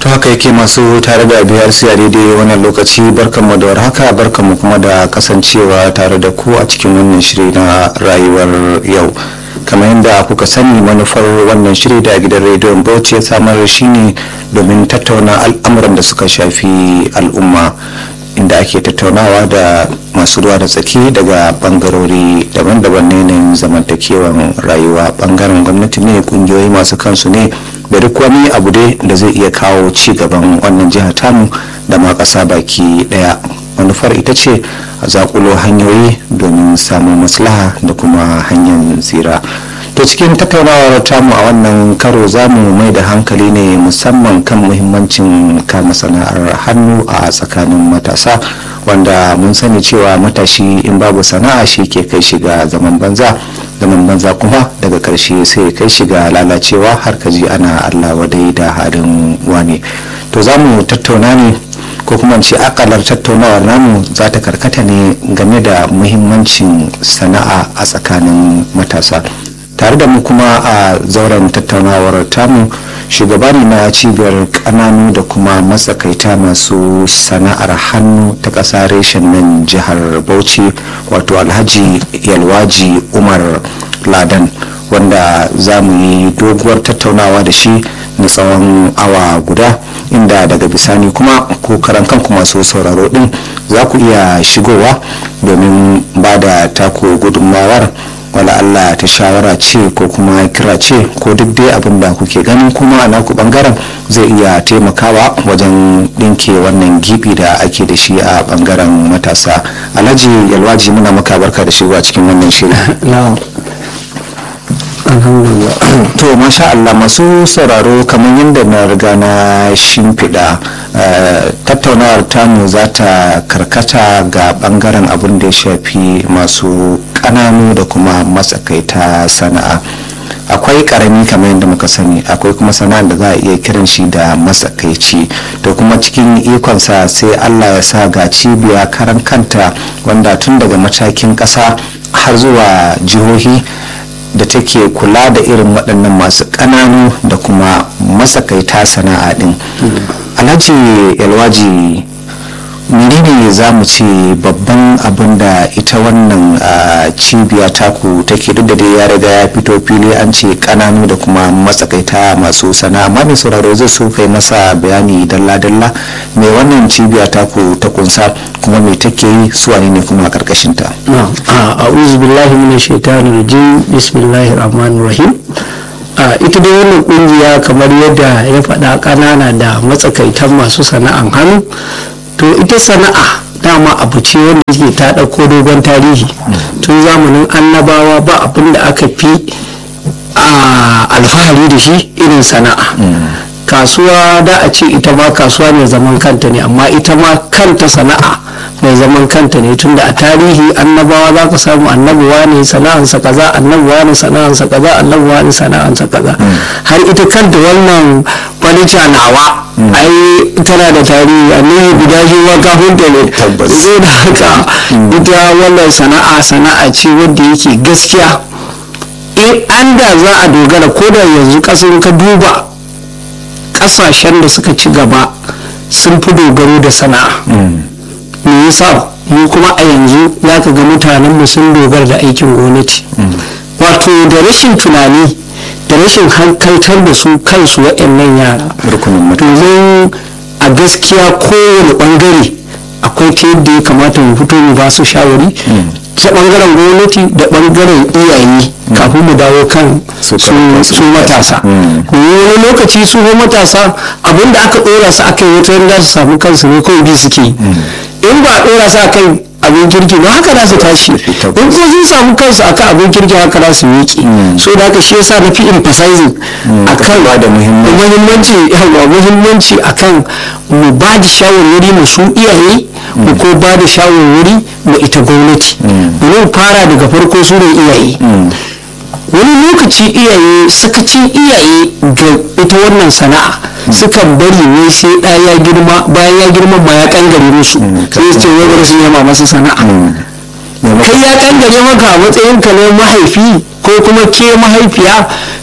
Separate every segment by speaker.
Speaker 1: to haka yake masu tare da biyar a daidai wannan lokaci barkanmu da warhaka barkanmu kuma da kasancewa tare da ku a cikin wannan shiri na rayuwar yau kamar yadda kuka sani manufar wannan shiri da gidan rediyon bauchi ya samar shi ne domin tattauna al'amuran da suka shafi al'umma inda ake tattaunawa da masu ruwa da tsaki daga bangarori daban-daban ne na zamantakewan rayuwa bangaren gwamnati ne kungiyoyi masu kansu ne da duk wani abu dai da zai iya kawo ci gaban wannan jihar tamu da ma ƙasa baki ɗaya manufar ita ce a zakulo hanyoyi domin samun maslaha da kuma hanyar tsira to cikin tattaunawar tamu a wannan karo za mu mai da hankali ne musamman kan muhimmancin kama sana'ar hannu a tsakanin matasa wanda mun sani cewa matashi in babu sana'a shi ke kai shiga zaman banza zaman banza kuma daga karshe sai kai shiga lalacewa har kaji ana allah wadai da halin wani to za mu tattauna ne ko kuma ce akalar tattaunawar namu za ta karkata ne game da muhimmancin sana'a a tsakanin matasa tare da mu kuma a zauren tattaunawar tamu shugaba ne na cibiyar kananu da kuma matsakaita masu sana'ar hannu ta ƙasa reshen nan jihar bauchi wato alhaji yalwaji umar ladan wanda za mu yi doguwar tattaunawa da shi na tsawon awa guda inda daga bisani kuma ko karan kanku masu sauraro din za ku iya shigowa domin ba da tako gudunmawar wala Allah ta shawara ce ko kuma kira ce ko duk dai abin da kuke ganin kuma a naku bangaren zai iya taimakawa wajen dinke wannan gibi da ake da shi a bangaren matasa alhaji yalwaji muna maka barka da shigowa cikin wannan shirin to masha Allah masu sauraro kamar yadda na riga na shimfiɗa tattaunawar tamu za ta karkata ga bangaren abin da ya shafi masu ƙananu da kuma matsakaita sana'a akwai karami kamar yadda muka sani akwai kuma sana'ar da za a iya kiran shi da matsakaici to kuma cikin ikonsa sai allah ya sa ga cibiya karan kanta wanda tun daga matakin ƙasa har zuwa jihohi da take kula da irin waɗannan masu ƙananu da kuma matsakaita sana'a ɗin alhaji yalwaji menene za mu ce babban abin da ita wannan cibiya taku take duk da dai ya riga ya fito fili an ce kananu da kuma matsakaita masu sana'a amma mai sauraro zai so kai masa bayani dalla-dalla mai wannan cibiya taku ta kunsa kuma mai take yi suwa ne kuma a karkashin ta
Speaker 2: a'udhu billahi minash shaitani rajim bismillahir rahmanir rahim ita dai wannan kungiya kamar yadda ya faɗa ƙanana da matsakaitan masu sana'an hannu to ita sana'a dama abu ce wanda ke ta ɗauko dogon tarihi tun zamanin annabawa ba abin da aka fi alfahari da shi irin sana'a kasuwa da a ce ita ma kasuwa mai zaman kanta ne amma ita ma kanta sana'a mai zaman kanta ne tunda a tarihi annabawa za ka samu annabuwa ne sana'ansa kaza annabuwa ne sana'ansa kaza annabuwa ne sana'ansa kaza har ita kanta wannan falica nawa ai tana da tarihi annabi guda shi wa kafinta ne zai da haka ita wannan sana'a sana'a ce wanda yake gaskiya in an da za a dogara ko da yanzu kasan ka duba kasashen da suka ci gaba sun fi dogaro da sana'a me yasa mu kuma a yanzu za ka ga mutanen sun dogara da aikin gwamnati wato da rashin tunani da rashin hankaltar da su kansu waɗannan yara domin a gaskiya kowane ɓangare akwai ta yadda ya kamata mu fito mu ba su shawari ta ɓangaren gwamnati da ɓangaren iyaye kafin mu dawo kan su matasa wani lokaci su matasa abinda aka ɗora su aka yi wata yadda su samu kansu ne kawai bi suke in ba a ɗora su akan abin kirki ba haka za su tashi in ko sun samu kansu akan abin kirki haka za su miƙe so da haka shi yasa na fi emphasizing akan
Speaker 1: da
Speaker 2: muhimmanci yawa muhimmanci akan mu ba da shawarwari mu su iyaye mu ko ba da shawarwari mu ita gwamnati mu fara daga farko su ne iyaye wani lokaci iyaye sakacin iyaye ga ita wannan sana'a sukan bari ne sai ɗaya ya girma bayan ya girma ma ya kangare musu sai su ce wai bari su nema masa sana'a kai ya kangare maka a matsayin ka na mahaifi ko kuma ke mahaifiya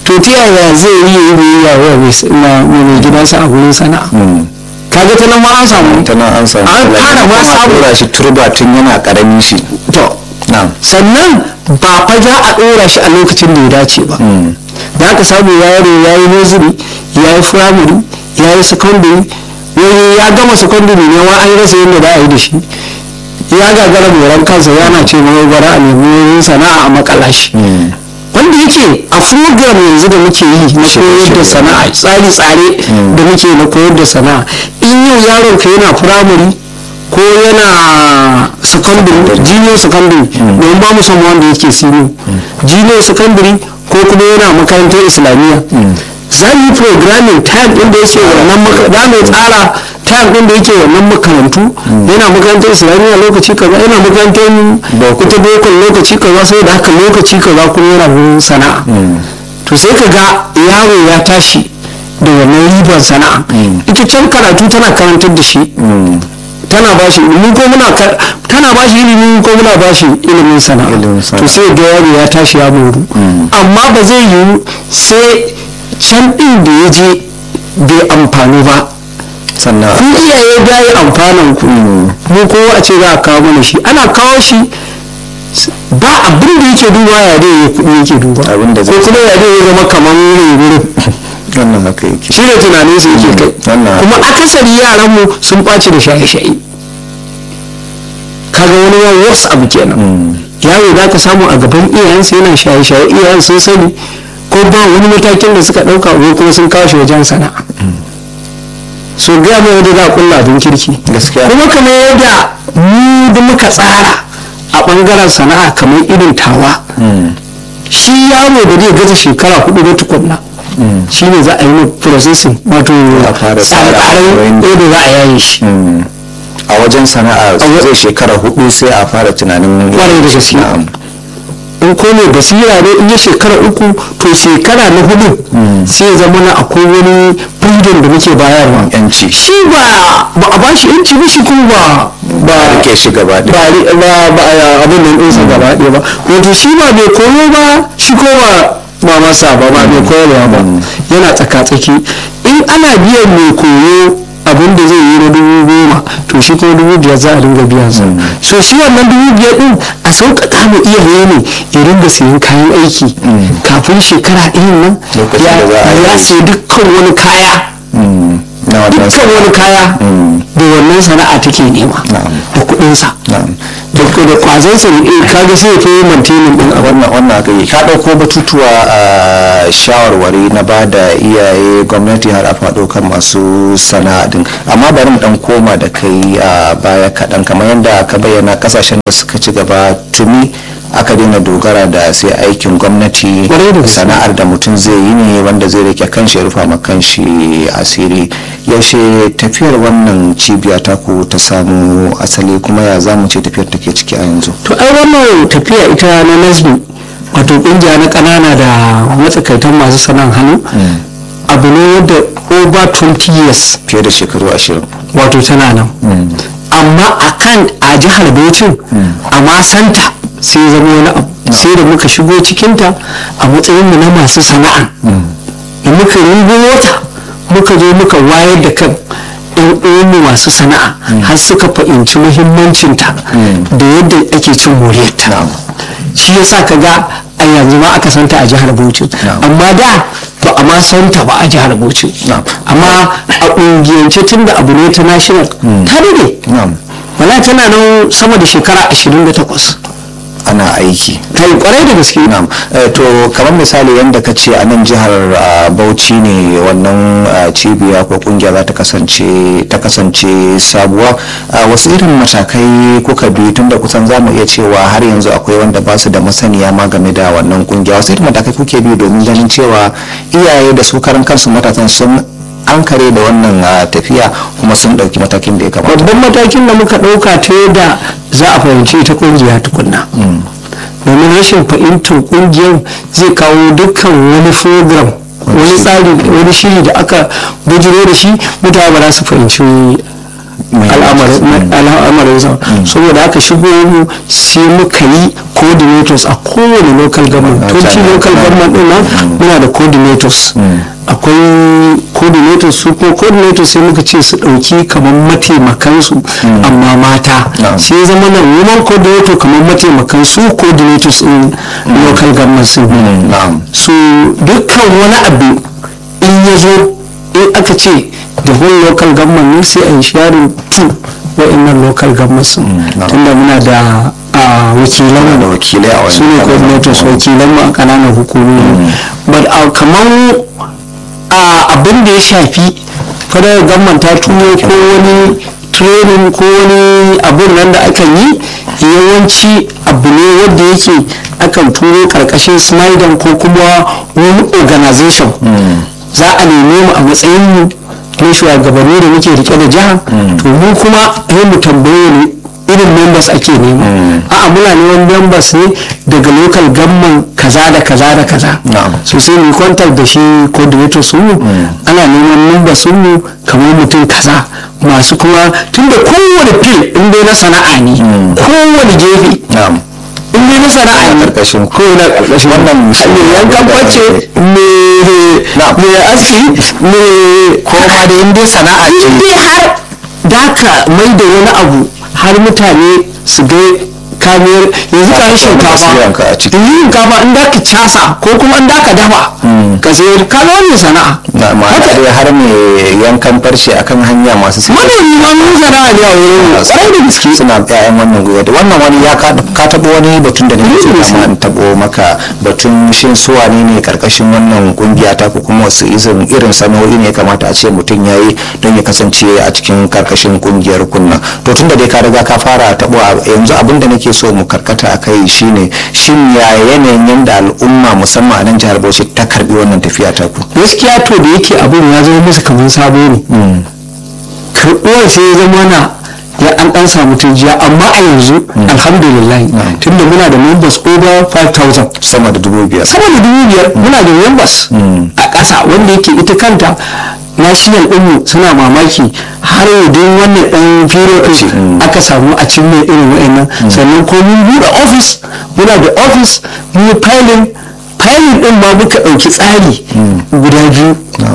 Speaker 2: to ta yaya zai yi yi biyayya wa mai mai gidansa a gurin sana'a kaga ta nan ma an samu
Speaker 1: ta nan an samu
Speaker 2: an fara ma samu
Speaker 1: tura shi turba tun yana karamin shi
Speaker 2: to
Speaker 1: na'am
Speaker 2: sannan ba fa za a ɗora shi a lokacin da ya dace ba da aka samu yaro ya yi nursery ya yi firamare ya yi secondary wani ya gama secondary ne wa an rasa yadda za a yi da shi ya gagara moran kansa yana ce mai bara a nemi wurin sana'a a makalashi wanda yake a program yanzu da muke yi na koyar da sana'a tsare-tsare da muke na koyar da sana'a in yau yaron ka yana firamare ko yana secondary junior secondary don ba mu son wanda yake senior junior secondary ko kuma yana makarantar islamiyya za mu yi programming time din da yake wannan za mu tsara time din da yake wannan makarantu yana makarantar islamiyya lokaci kaza yana makarantar ita bokon lokaci kaza sai da haka lokaci kaza kuma yana wurin sana'a to sai ka ga yaro ya tashi da wannan ribar sana'a ita can karatu tana karantar da shi tana ba shi ilimi ko muna tana ba shi ilimi ko muna ba shi ilimin sana'a to sai ga yaro ya tashi ya moru amma ba zai yiwu sai can din da ya je bai amfani ba
Speaker 1: sannan
Speaker 2: ku iyaye da yi amfanin ku mu kowa a ce za a kawo mana shi ana kawo shi ba abin da yake duba ya dai ya kuɗi yake duba
Speaker 1: Abin da
Speaker 2: ko
Speaker 1: zai-
Speaker 2: kuma ya dai ya zama kamar wurin
Speaker 1: wannan haka yake
Speaker 2: shi ne tunanin su yake kai
Speaker 1: wannan
Speaker 2: kuma akasari yaran mu sun ɓaci da shaye-shaye kaga wani ya wasu abu kenan yaro za ka samu a gaban iyayensa yana shaye-shaye iyayen sun sani ko ba wani matakin da suka ɗauka ko kuma sun kawo shi wajen sana'a so gaya mai yadda za a kulla abin kirki
Speaker 1: Gaskiya.
Speaker 2: kuma kamar yadda mu da muka tsara a ɓangaren sana'a kamar irin tawa shi yaro da zai gaza shekara hudu da tukunna shi ne za a yi mai processing wato
Speaker 1: A fara tsara
Speaker 2: tsare-tsaren yadda za a yaye shi
Speaker 1: a wajen sana'a zai shekara hudu sai a fara tunanin
Speaker 2: Kwarai da gaske.
Speaker 1: Na'am.
Speaker 2: in ko mai basira ne in ya shekara uku to shekara na hudu sai ya zama na akwai wani freedom da muke bayarwa
Speaker 1: yanci
Speaker 2: shi ba ba a bashi yanci ba shi kuma ba ba
Speaker 1: rike shi gaba
Speaker 2: ba
Speaker 1: ɗaya
Speaker 2: ri- ba ba a- abin nan ɗinsa gaba ɗaya ba wato shi ba mai koyo ba shi ko ba ba masa ba ba mai koyarwa ba yana tsaka-tsaki in ana biyan mai koyo abin da zai yi na dubu goma to shi kuma dubu biyar za a dinga biyan sa so shi wannan dubu biyar din a sauƙaƙa mu iyaye ne ya dinga sayan kayan aiki kafin shekara ɗayan nan
Speaker 1: Lokacin
Speaker 2: ya
Speaker 1: da za a yi
Speaker 2: ya sayi dukkan wani kaya
Speaker 1: na wannan
Speaker 2: dukkan wani kaya da wannan sana'a take nema
Speaker 1: Na'am.
Speaker 2: da kuɗinsa
Speaker 1: Na'am.
Speaker 2: da da kwazonsa ne kaga sai fi mantenin din abu
Speaker 1: wannan wannan haka yi ka ɗauko batutuwa a shawarwari na ba da iyaye gwamnati har a faɗo kan masu sana'a din amma bari mu dan koma da kai a baya kaɗan kamar yadda ka bayyana kasashen da suka ci gaba tuni aka daina dogara da sai aikin gwamnati
Speaker 2: Kwarai da gaske.
Speaker 1: sana'ar da mutum zai yi ne wanda zai rike kanshi ya rufa ma kanshi asiri yaushe tafiyar wannan cibiya ta ku ta samu asali kuma ya zamu ce tafiyar take ciki a yanzu
Speaker 2: to ai wannan tafiya ita na nasbi wato kungiya na kanana da matsakaitan masu sana'an hannu abu ne wadda over 20 years
Speaker 1: fiye da shekaru ashirin
Speaker 2: wato tana nan amma a kan a jihar Bauchin a ma santa sai zama wani abu sai da muka shigo cikinta a matsayinmu na masu sana'a da muka rubo wata muka zo muka wayar da kan yan uwanmu masu sana'a har suka fahimci muhimmancinta da yadda ake cin moriyarta shi yasa ka ga a yanzu ma aka santa a jihar Bauchi amma da ba a ma santa ba a jihar Bauchi amma a ƙungiyance tun da abu ne ta national ta dade
Speaker 1: Na'am.
Speaker 2: wala tana nan sama da shekara 28
Speaker 1: ana aiki
Speaker 2: ta yi kwarai da gaske
Speaker 1: na'am Eh, to kamar misali yadda ka ce a nan jihar ah, bauchi ne wannan ah, cibiya ko kungiya za ta kasance ta kasance sabuwa Ah, wasu irin matakai kuka bi tunda kusan za mu iya cewa har yanzu akwai wanda ba su da masaniya ma game da wannan kungiya wasu irin matakai kuke bi domin ganin cewa iyaye da su karan kansu matasan sun an kare da wannan ah, tafiya kuma sun ɗauki matakin da ya kamata
Speaker 2: babban matakin da muka ɗauka ta yadda za a fahimci ta kungiya tukunna domin rashin fahimtar kungiyar zai kawo dukkan wani program wani tsari wani shiri da aka bujiro da shi mutane ba za su fahimci al'amarin sa saboda aka shigo mu sai muka yi coordinators a kowane local government 20 local government din nan muna da coordinators akwai coordinators su ko coordinators sai muka ce su ɗauki kamar mataimakansu amma mata sai zama nan woman coordinator kamar mataimakan su coordinators in local government sun so dukkan wani abu in ya zo in aka ce the whole local government ne sai a yi sharing to wa'annan local government sun tunda muna da wakilan
Speaker 1: da wakilai a wani
Speaker 2: su ne coordinators wakilan mu a kananan hukumomi but kamar abin da ya shafi fadar government ta turo ko wani training ko wani abun nan da akan yi yawanci abu ne wanda yake akan turo karkashin snyder ko kuma wani organization za a neme mu a matsayin mu na shugabanni da muke rike da jiha to mu kuma sai mu tambaye ne irin members ake nema a'a muna neman members ne daga local government kaza da kaza da kaza so sai mu contact da shi coordinator su ana neman members su kamar mutum kaza masu kuma tunda kowane fil in dai na sana'a ne kowane gefe in dai na sana'a ne
Speaker 1: karkashin
Speaker 2: ko na karkashin
Speaker 1: wannan
Speaker 2: me yankan bacce me me aski me
Speaker 1: ko ma da in dai sana'a ce
Speaker 2: in dai har da ka mai da wani abu har mutane su ga kamiyar yanzu ka yi shinkafa
Speaker 1: a ciki
Speaker 2: yin shinkafa in da ka casa ko kuma in da ka dafa ka sayar ka ga wannan sana'a
Speaker 1: na ma dai har me yankan farce akan hanya masu sai
Speaker 2: manomi ma mun sana'a ne a wurin mu kwarai da gaske
Speaker 1: suna ƴaƴan wannan gwiwa da wannan wani ya ka ka tabo wani batun da nake so kama in tabo maka batun shin su wane ne karkashin wannan kungiya ta ko kuma wasu irin irin sana'o'i ne ya kamata a ce mutum yayi don ya kasance a cikin karkashin kungiyar kunna to tunda dai ka riga ka fara tabo yanzu abin da nake so mu karkata a kai shine shin ya yanayin yanda al'umma musamman a nan jihar Bauchi ta karbi wannan tafiya ta ku
Speaker 2: gaskiya to da yake abin ya zama musu kamar sabo ne karɓuwar sai ya zama na ya an ɗan samu turjiya amma a yanzu alhamdulillah tunda muna da members over 5000
Speaker 1: sama da dubu biyar
Speaker 2: sama da dubu biyar muna da members a ƙasa wanda yake ita kanta national ɗinmu suna mamaki har yadda wannan ɗan period ɗin aka samu a cin mai irin wa'annan sannan ko mun buɗe office muna da office mun yi filing filing ɗin ma muka ɗauki tsari guda biyu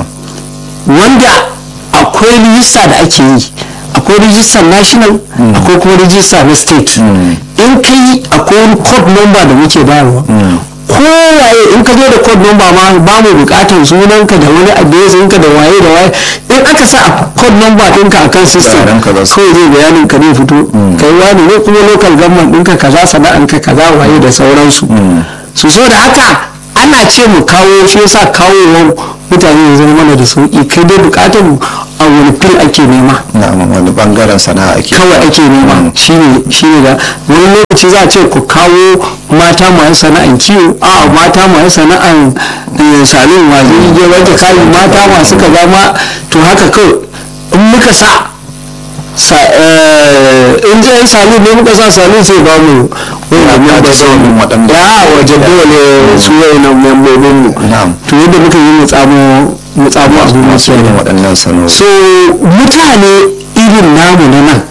Speaker 2: wanda akwai rijista da ake yi akwai rijistar national akwai kuma rijista na state in ka yi akwai wani code number da muke bayarwa kowaye in ka zo da code number ma ba mu bukatar sunanka da wani address ka da waye da waye in aka sa a code number ɗinka a kan system
Speaker 1: Bayanan ka za su-
Speaker 2: kawai zai bayanin ka zai fito kai wani ne kuma local government ɗinka kaza sana'anka kaza waye da sauransu su so da haka ana ce mu kawo shi yasa kawo mutane ya zama mana da sauki kai dai bukatar mu a wani fil ake nema
Speaker 1: na wani bangaren sana'a ake
Speaker 2: kawai ake nema shine shine da wani lokaci za a ce ku kawo mata masu sana'an kiwo a mata masu sana'an eh, salon wajen yi wanke kayan mata masu kaza ma to haka kawai in muka sa sa- eh, in je salon ne muka sa salon sai ba mu wanda
Speaker 1: Ya
Speaker 2: mun
Speaker 1: da
Speaker 2: da
Speaker 1: sauran waɗanda-
Speaker 2: ya waje dole su wayannan membobin mu
Speaker 1: Na'am.
Speaker 2: to yadda muka yi mu tsamo mu tsamo abu
Speaker 1: masu
Speaker 2: masu
Speaker 1: irin waɗannan sana'o'i
Speaker 2: so mutane irin namu na nan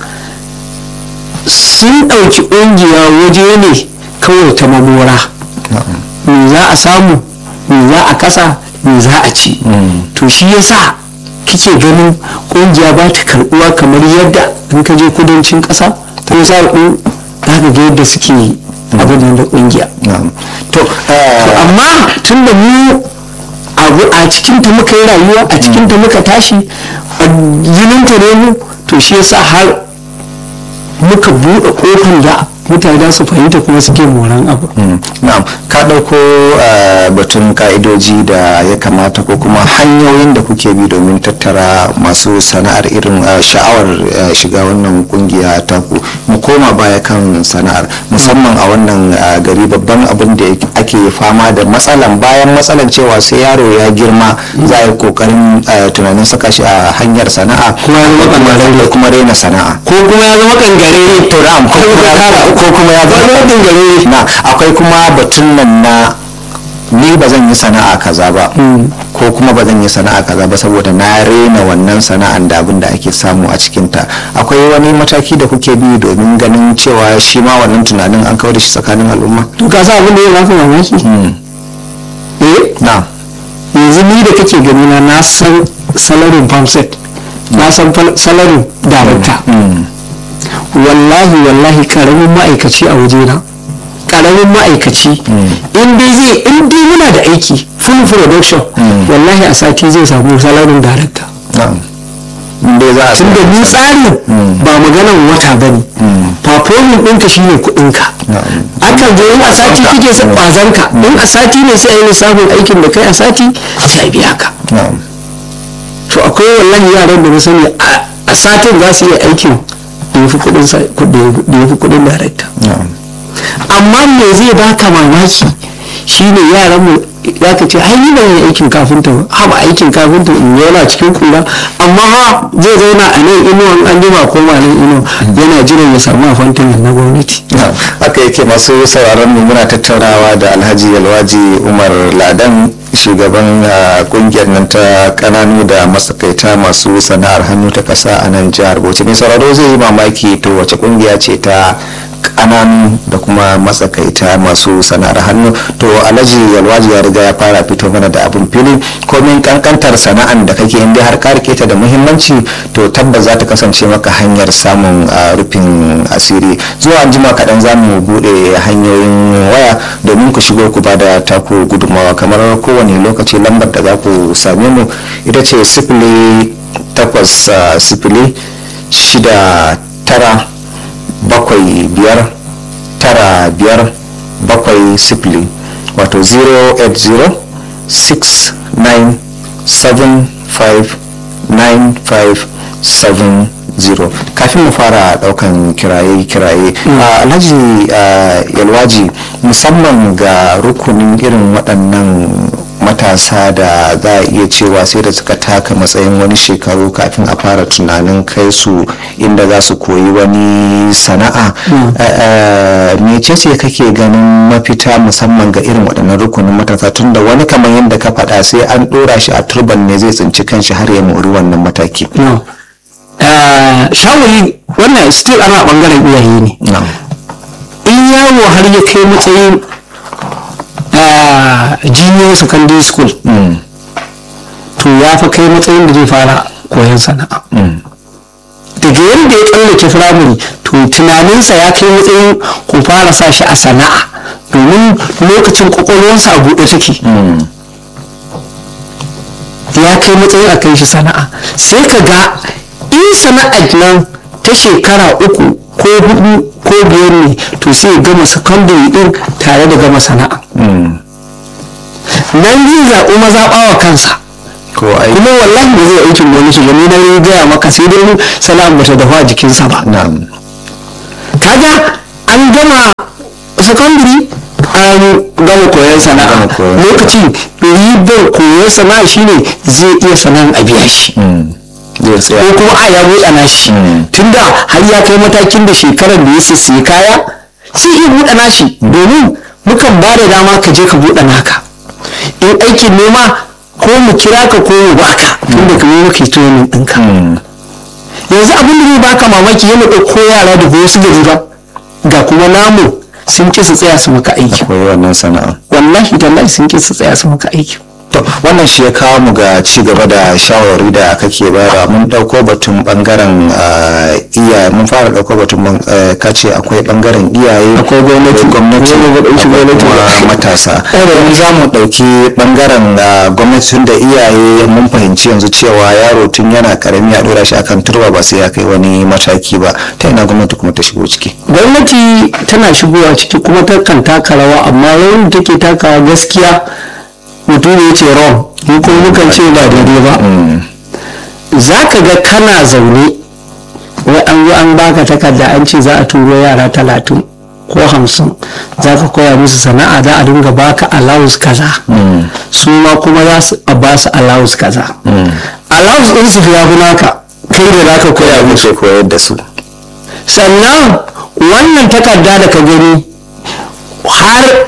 Speaker 2: sun ɗauki ƙungiya waje ne kawai ta mamora me za a samu me za a kasa me za a ci to shi yasa kike ganin ƙungiya ba ta karɓuwa kamar yadda in ka je kudancin ƙasa ko sa ɗin za ka ga yadda suke abin da ƙungiya
Speaker 1: na'am to
Speaker 2: To
Speaker 1: eh,
Speaker 2: amma tun da mu abu a cikinta muka yi rayuwa a cikinta muka tashi a jininta ne mu to shi yasa har muka buɗe ƙofar da mutane za su fahimta kuma suke moran abu
Speaker 1: mm, na'am ka ɗauko eh, batun ka'idoji da ya kamata ko kuma hanyoyin da kuke bi domin tattara masu sana'ar irin eh, sha'awar eh, shiga wannan kungiya ta ku mu koma baya kan sana'ar musamman a wannan eh, gari babban abin da ake fama da matsalan bayan matsalan cewa sai yaro ya girma za a yi kokarin eh, tunanin saka shi a hanyar sana'a
Speaker 2: Kuma ya zama kangararre.
Speaker 1: da kuma raina sana'a
Speaker 2: ko kuma ya zama kangare
Speaker 1: to na'am ko kuma ya ko kuma ya zama
Speaker 2: Wani
Speaker 1: gare na akwai kuma batun nan na ni ba zan yi sana'a kaza ba ko kuma ba zan yi sana'a kaza ba saboda na rena wannan sana'an da abin da ake samu a cikinta akwai wani mataki da kuke bi domin ganin cewa shi ma wannan tunanin an kawo da shi tsakanin al'umma
Speaker 2: to ka sa abin da ya baka mamaki eh
Speaker 1: na
Speaker 2: yanzu ni da kake gani na na san salarin farmset na san fal- salarin darakta wallahi wallahi karamin ma'aikaci a wajena karamin ma'aikaci in dai zai in dai muna da aiki full production wallahi a sati zai samu salarin darakta
Speaker 1: na'am inda za a
Speaker 2: tunda ni tsarin ba maganan wata ba ne performing ɗinka shi ne kuɗinka akan zo in a sati kike sa ƙwazonka in a sati ne sai a yi lissafin aikin da kai a sati sai a biya ka
Speaker 1: na'am
Speaker 2: to akwai wallahi yaran da na sani a- a satin za su iya aikin da ya fi kuɗin sa- kuɗin- da ya fi kuɗin darakta
Speaker 1: na'am
Speaker 2: amma me zai baka mamaki shine yaran mu za ka ce ai ni ba yin aikin kafinta ba ha ba aikin kafinta in yana cikin kura amma ha zai zauna a nan inuwan an jima ko ma nan inuwa yana jiran ya samu afantin na gwamnati
Speaker 1: haka yake masu sauraron mu muna tattaunawa da alhaji yalwaji umar ladan shugaban ah, kungiyar nan ta kananu da matsakaita masu sana'ar hannu ta kasa a nan jihar bauchi mai sauraro zai yi mamaki to wace kungiya ce ta kananu da kuma matsakaita masu sana'ar hannu to alhaji yalwaji ya riga ya fara fito mana da abin fili komin kankantar sana'an da kake inda har ka rike ta da muhimmanci to tabbas za ta kasance maka hanyar samun ah, rufin asiri zuwa an jima kaɗan za mu buɗe hanyoyin waya domin ku shigo ku bada taku gudunmawa kamar kowane lokaci lambar da za ku same mu ita ce sifili takwas ah, sifili shida tara bakwai biyar tara biyar bakwai sifili wato 080 69 75 9570 kafin mu fara daukan kiraye-kiraye a alhaji ah, yalwaji musamman ga rukunin irin waɗannan matasa da za a iya cewa sai da suka taka matsayin wani shekaru kafin a fara tunanin kai su inda za su koyi wani sana'a mecece kake ganin mafita musamman ga irin waɗannan rukunin matasa tun da wani kamar yadda ka faɗa sai an ɗora shi a turban ne zai tsinci kanshi har ya mori wannan mataki
Speaker 2: no Eh, shawari wannan still ana bangaren iyaye ne
Speaker 1: na'am
Speaker 2: in yawo har ya kai matsayin ah, junior secondary school
Speaker 1: Mm,
Speaker 2: to ya fi kai matsayin da zai fara koyon sana'a
Speaker 1: mm,
Speaker 2: daga yadda ya tsallake firamare to tunaninsa ya kai matsayin ku fara sa shi a sana'a domin lokacin kwakwalwarsa a buɗe take
Speaker 1: mm,
Speaker 2: ya kai matsayin a kai shi sana'a sai ka ga in sana'ar nan ta shekara uku ko hudu ko biyar ne to sai ya gama secondary din tare da gama sana'a
Speaker 1: mm.
Speaker 2: nan zai zaɓi mazaɓawa kansa
Speaker 1: ko ai
Speaker 2: kuma wallahi ba zai aikin gwamnati ba ni na yi gaya maka sai dai sana'a ba ta dafa jikinsa ba
Speaker 1: na'am
Speaker 2: kaga an gama secondary an gama koyon sana'a
Speaker 1: Gama koyon sana'a.
Speaker 2: lokacin ribar koyon sana'a shine zai iya sana'an a biya shi
Speaker 1: Mm, zai tsaya
Speaker 2: ko kuma a ya buɗa nashi
Speaker 1: Mm.
Speaker 2: tunda har ya kai matakin da shekarar da ya sai kaya sai iya buɗa nashi domin mukan ba da dama ka je ka buɗe naka in aikin noma ko mu kira ka ko mu baka tunda ka yi muka yi training ɗinka
Speaker 1: Mm,
Speaker 2: yanzu abin da zai baka mamaki yana ɗauko yara da wasu gari ba ga kuma namu sun ƙi su tsaya su maka aiki
Speaker 1: koyi wannan sana'a
Speaker 2: wallahi tallahi sun ƙi su tsaya su maka aiki
Speaker 1: to wannan shi ya kawo mu ga ci gaba da shawarwari da kake bayarwa mun dauko batun bangaren ah, iyaye mun fara dauko batun ban- eh, kace akwai bangaren iyaye
Speaker 2: Akwai gwamnati.
Speaker 1: gwamnati
Speaker 2: Wani ba ɗauki
Speaker 1: akwai
Speaker 2: gwamnati ba.
Speaker 1: kuma matasa yanzu za mu dauki bangaren ah, gwamnati tun da iyaye mun fahimci yanzu cewa yaro tun yana karami a dora shi akan turba ba sai ya kai wani mataki ba ta ina gwamnati kuma ta shigo ciki
Speaker 2: gwamnati tana shigowa ciki kuma takan taka rawa amma rawar da take takawa gaskiya mutum ya ce wrong ni kuma mukan ce ba daidai ba za ka ga kana zaune wai an zo an baka takarda an ce za a turo yara talatin ko hamsin za ka koya musu sana'a za a dinga baka allowance kaza su ma kuma za su a ba su allowance kaza allowance ɗin su ya fi naka kai da za ka koya musu
Speaker 1: muke koyar da su
Speaker 2: sannan wannan takarda da ka gani har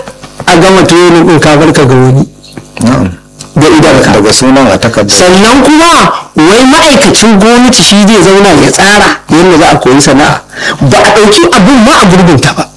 Speaker 2: a gama training din ka barka ga wani
Speaker 1: na'am
Speaker 2: ga idanka
Speaker 1: daga sunan a takarda
Speaker 2: sannan kuma wai ma'aikacin gwamnati shi zai zauna ya tsara yadda za a koyi sana'a ba a ɗauki abin ma a gurbinta ba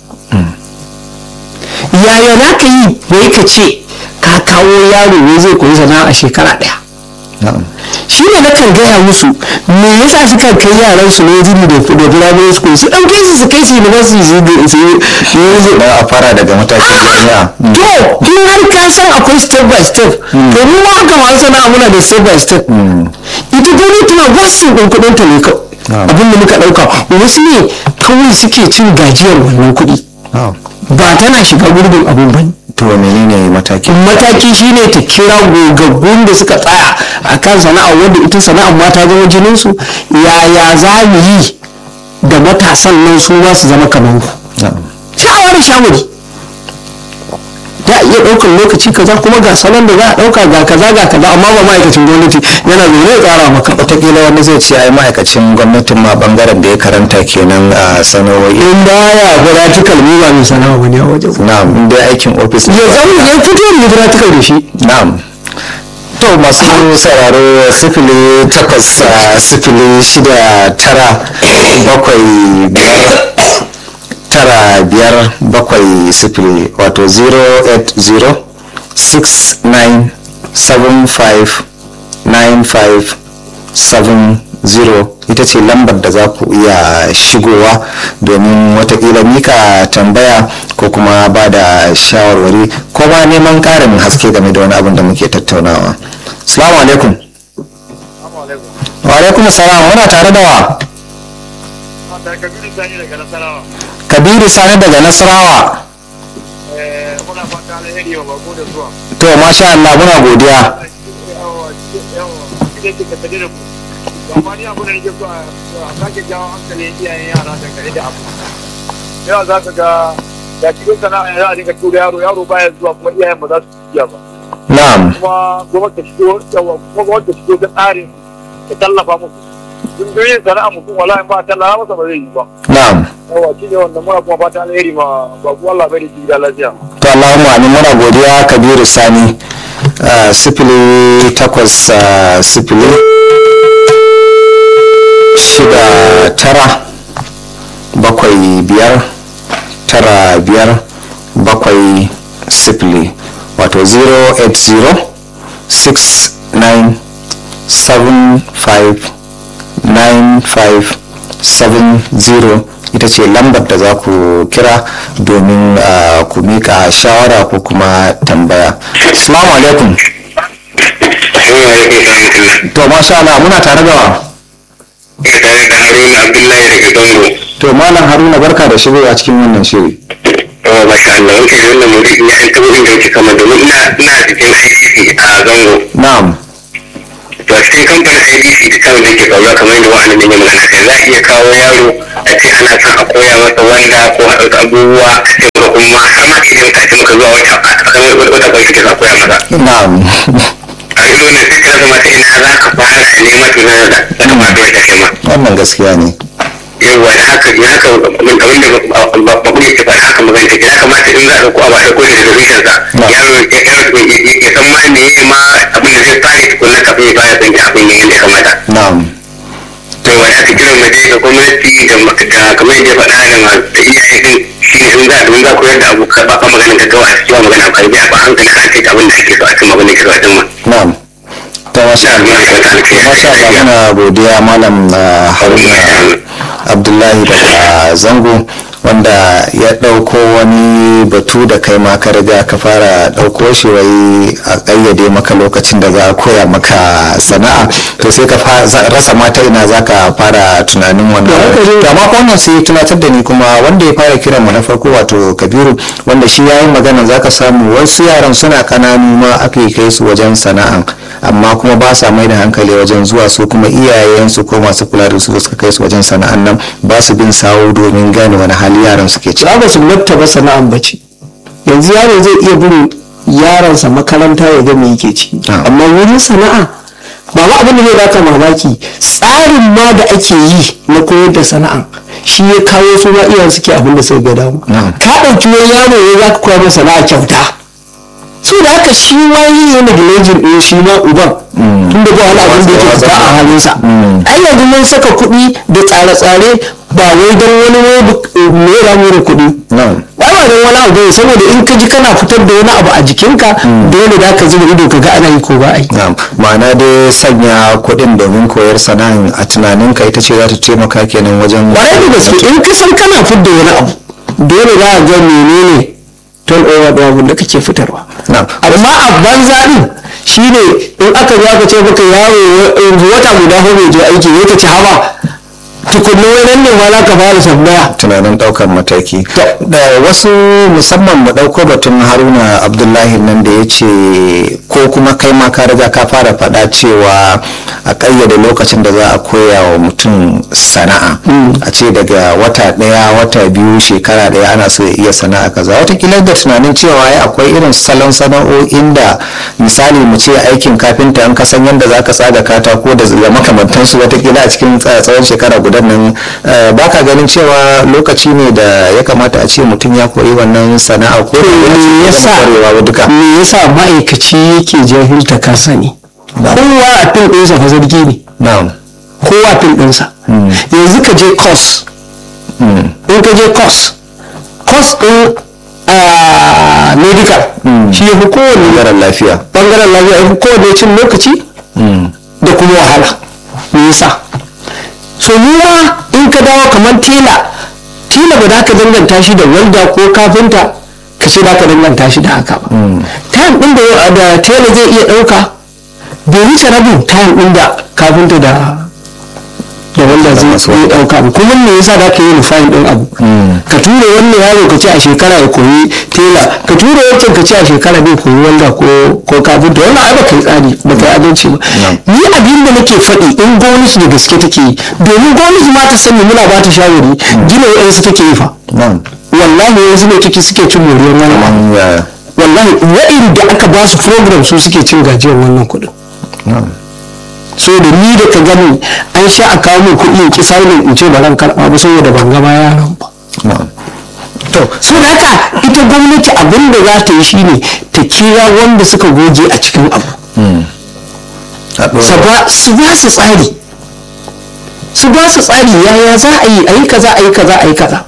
Speaker 2: yaya za ka yi wai ka ce ka kawo yaro ne zai koyi sana'a a shekara ɗaya
Speaker 1: na'am
Speaker 2: shi ne na kan gaya musu me yasa suka kai yaran su ne jini da da primary school su ɗauke su su kai su university su yi su yi
Speaker 1: na a fara daga matakin jami'a
Speaker 2: to in har ka san akwai step by step to mu ma haka masu sana'a muna da step by step ita gwamnati na wasu ɗin kuɗin ta ne kawai
Speaker 1: Na'am.
Speaker 2: abin da muka ɗauka wasu ne kawai suke cin gajiyar wannan kuɗi
Speaker 1: na'am
Speaker 2: ba tana shiga gurbin abin ba ne
Speaker 1: to menene matakin
Speaker 2: mataki shine ta kira gogaggun da suka tsaya a kan sana'a wanda ita sana'ar mata zama jininsu yaya za mu yi da matasan nan su ma su zama kamar ku
Speaker 1: na'am
Speaker 2: sha'awa da shawari za a iya ɗaukar lokaci kaza kuma ga salon da za a ɗauka ga kaza ga kaza amma ba ma'aikacin gwamnati yana zaune ya tsara maka
Speaker 1: wataƙila wani zai ce ai ma'aikacin gwamnatin ma bangaren da ya karanta kenan a sanarwoyi
Speaker 2: in baya practical mu ba mai sana'a bane a wajen
Speaker 1: na'am in dai aikin ofis ne
Speaker 2: ya zama ya fito ne practical da shi
Speaker 1: na'am to masu sauraro sifili takwas a sifili shida tara bakwai biyar tara biyar bakwai sifili wato 080 69 75 95 70 ita ce lambar da za ku iya shigowa domin watakila mika tambaya ko kuma ba da shawarwari ko ma neman karin haske game da wani abin da muke tattaunawa salamu alaikum wa alaikum salam muna tare da wa
Speaker 3: da kabiru sani daga nasarawa
Speaker 1: kabiru sani daga nasarawa
Speaker 3: Eh, muna fata alheri wa bako da zuwa
Speaker 1: to masha Allah muna godiya
Speaker 3: yawa yawa idan kika tare da ku amma ni abu da nake so a a sake jawo hankalin iyayen yara dangane da abu yawa za ka ga da cikin sana'a za a dinga tura yaro yaro baya zuwa kuma iyayen ba za su iya ba
Speaker 1: na'am
Speaker 3: kuma gwamnati ta shigo yawa kuma gwamnati ta shigo ta tsarin ta tallafa musu sun ga yin sana'a mutum wallahi ba a tallafa masa ba zai yi ba
Speaker 1: na'am
Speaker 3: yawa shi ne wannan muna kuma fata alheri ma ba ku Allah bai da shi da lafiya
Speaker 1: to Allahumma amin muna godiya kabiru sani ah, sifili takwas ah, sifili shida tara bakwai biyar tara biyar bakwai sifili wato 080 69 75 9570 ita ce lambar da za ku kira domin ah, ku mika shawara ko kuma tambaya assalamu alaikum to masha Allah muna tare da wa
Speaker 4: tare da haruna abdullahi daga zango
Speaker 1: to malam haruna barka da shigowa cikin wannan shiri
Speaker 4: oh masha Allah wanke da wannan muri ina yan tabo inda wuce kama domin ina ina cikin IDC a zango
Speaker 1: na'am
Speaker 4: to a cikin kamfanin IDC da kan da ke faruwa kamar yadda wa'annan ne magana kai za a iya kawo yaro a ce ana son a koya masa wanda ko a ɗauka abubuwa sai kuma kuma har ma idan ka ce maka zuwa wata wata wata kwanci ka koya masa
Speaker 1: na'am
Speaker 4: a yi wannan sai ka zama ta ina za ka fara neman tunanin da ya kamata ya kashe ma
Speaker 1: wannan gaskiya ne
Speaker 4: yawwa da haka ya haka abin da babu yake faɗa haka magana take ya kamata in za a ɗauko abu a ɗauko shi daga tushen sa yaro ya ya san ma me ya ma abin da zai fara tukunna kafin ya fara san abin ya yadda ya kamata
Speaker 1: na'am
Speaker 4: to wani aka kira mu dai ga gwamnati da da kamar yadda ya faɗa da ma da iyaye din shi ne in za a in za a koyar da abu ka ba fa maganin gaggawa a cikin magana a karbi a ba hankali har sai abin da ake so a cikin magana ke so a cimma
Speaker 1: na'am ta masha
Speaker 4: da
Speaker 1: Allah
Speaker 4: almai wata alkhairi
Speaker 1: masha Allah muna godiya malam ah, haruna abdullahi daga zango wanda ya ɗauko wani batu da kai ma ka riga ka fara ɗauko shi wai a ƙayyade maka lokacin da za a koya maka sana'a to sai ka fa- za- rasa mata ina za ka fara tunanin wannan
Speaker 2: haka ne.
Speaker 1: to amma ko wannan sai ya tunatar da ni kuma wanda ya fara kiran mu na farko wato kabiru wanda shi ya yi magana za ka samu wasu yaran suna kananu ma aka kai su wajen sana'an amma kuma ba sa mai da hankali wajen zuwa su kuma iyayensu ko masu kula da su suka kai su wajen sana'an nan ba su bin sawo domin gane wani hali yaran suke ci
Speaker 2: za ba su ba sana'an bace yanzu yaro zai iya bin yaronsa makaranta ya ga me yake ci
Speaker 1: Ah.
Speaker 2: amma wurin sana'a ba ma abin da zai baka mamaki tsarin ma da ake yi na koyar da sana'a shi ya kawo su ma iyayen suke abin da suka ga damu
Speaker 1: Na'am.
Speaker 2: ka ɗauki wani yaro ne za ka koya masa sana'a kyauta so da haka shi ma yi yana da lejin ɗin shi ma uban tun da ba wani abin da yake fita a halinsa ai yanzu mun saka kuɗi da tsare-tsare ba wai don wani mai ramu da kuɗi
Speaker 1: na'am
Speaker 2: ba ba don wani abu ne saboda in ka ji kana fitar da wani abu a jikinka dole da ka zuba ido ka ga ana yi ko ba a yi
Speaker 1: na'am ma'ana dai sanya kuɗin domin koyar sana'an a tunaninka ita ce za ta taimaka kenan wajen
Speaker 2: ƙwarai da gaske in ka san kana fitar da wani abu dole za a ga menene ton over da abin da kake fitarwa
Speaker 1: na'am
Speaker 2: amma a banza din shine in aka zo aka ce maka yaro yanzu wata guda ko bai je aiki ne ka ci hawa tukunna wani ne ma za ka fara tambaya
Speaker 1: tunanin ɗaukar mataki da wasu musamman mu ɗauko batun haruna abdullahi nan da ya ce ko kuma kai ma ka riga ka fara faɗa cewa a ƙayyade lokacin da za a koya wa mutum sana'a a ce daga wata ɗaya wata biyu shekara ɗaya ana so ya iya sana'a kaza watakila da tunanin cewa ai akwai irin salon sana'o'in da misali mu ce aikin kafinta an kasan yadda za ka tsaga katako da da makamantansu watakila a cikin tsa- tsawon shekara guda nan eh, ba ka ganin cewa lokaci ne da ya kamata a ce mutum ya koyi wannan sana'a ko da ya ce
Speaker 2: me
Speaker 1: ya
Speaker 2: yasa
Speaker 1: zama kwarewa ba duka
Speaker 2: me yasa ma'aikaci yake jahilta ka sani kowa a fil ɗinsa fa zargi ne
Speaker 1: na'am
Speaker 2: kowa a fil ɗinsa yanzu ka je course
Speaker 1: Mm.
Speaker 2: in ka je course course ɗin a medical shi ya fi kowane
Speaker 1: ɓangaren lafiya
Speaker 2: bangaren lafiya ya fi kowane cin lokaci
Speaker 1: Mm.
Speaker 2: da kuma wahala me yasa so ma in ka dawo kamar tela tela ba za ka danganta shi da walda ko kafinta ka ce za ka danganta shi da haka ba time ɗin da da tela zai iya ɗauka bai wuce rabin time ɗin da kafinta da da wanda zai
Speaker 1: masu
Speaker 2: iya ɗauka ba kuma me yasa za ka yi nufayin ɗin abu ka tura wannan yaro ka ce a shekara ya koyi tela ka tura wancan ka ce a shekara bai koyi wanda ko ko kafinta wannan ai baka yi tsari baka yi adalci ba ni abin da nake faɗi in gwamnati da gaske take yi domin gwamnati ma ta sani muna ba ta shawari gina wa'yansu take yi fa
Speaker 1: na'am
Speaker 2: wallahi yanzu ne take suke cin moriyar wani abu
Speaker 1: An ya-
Speaker 2: wallahi wa'inda aka ba su program su suke cin gajiyar wannan kuɗin
Speaker 1: na'am
Speaker 2: so da ni da ka gani an sha a kawo min kuɗi in ki saunin in ce ba ran karɓa ba saboda ban gama yaran ba
Speaker 1: na'am
Speaker 2: to so da haka ita gwamnati abin da za ta yi shine ta kira wanda suka goge a cikin abu
Speaker 1: a ɗora.
Speaker 2: su ba su ba su tsari su ba su tsari yaya za a yi a yi kaza a yi kaza a yi kaza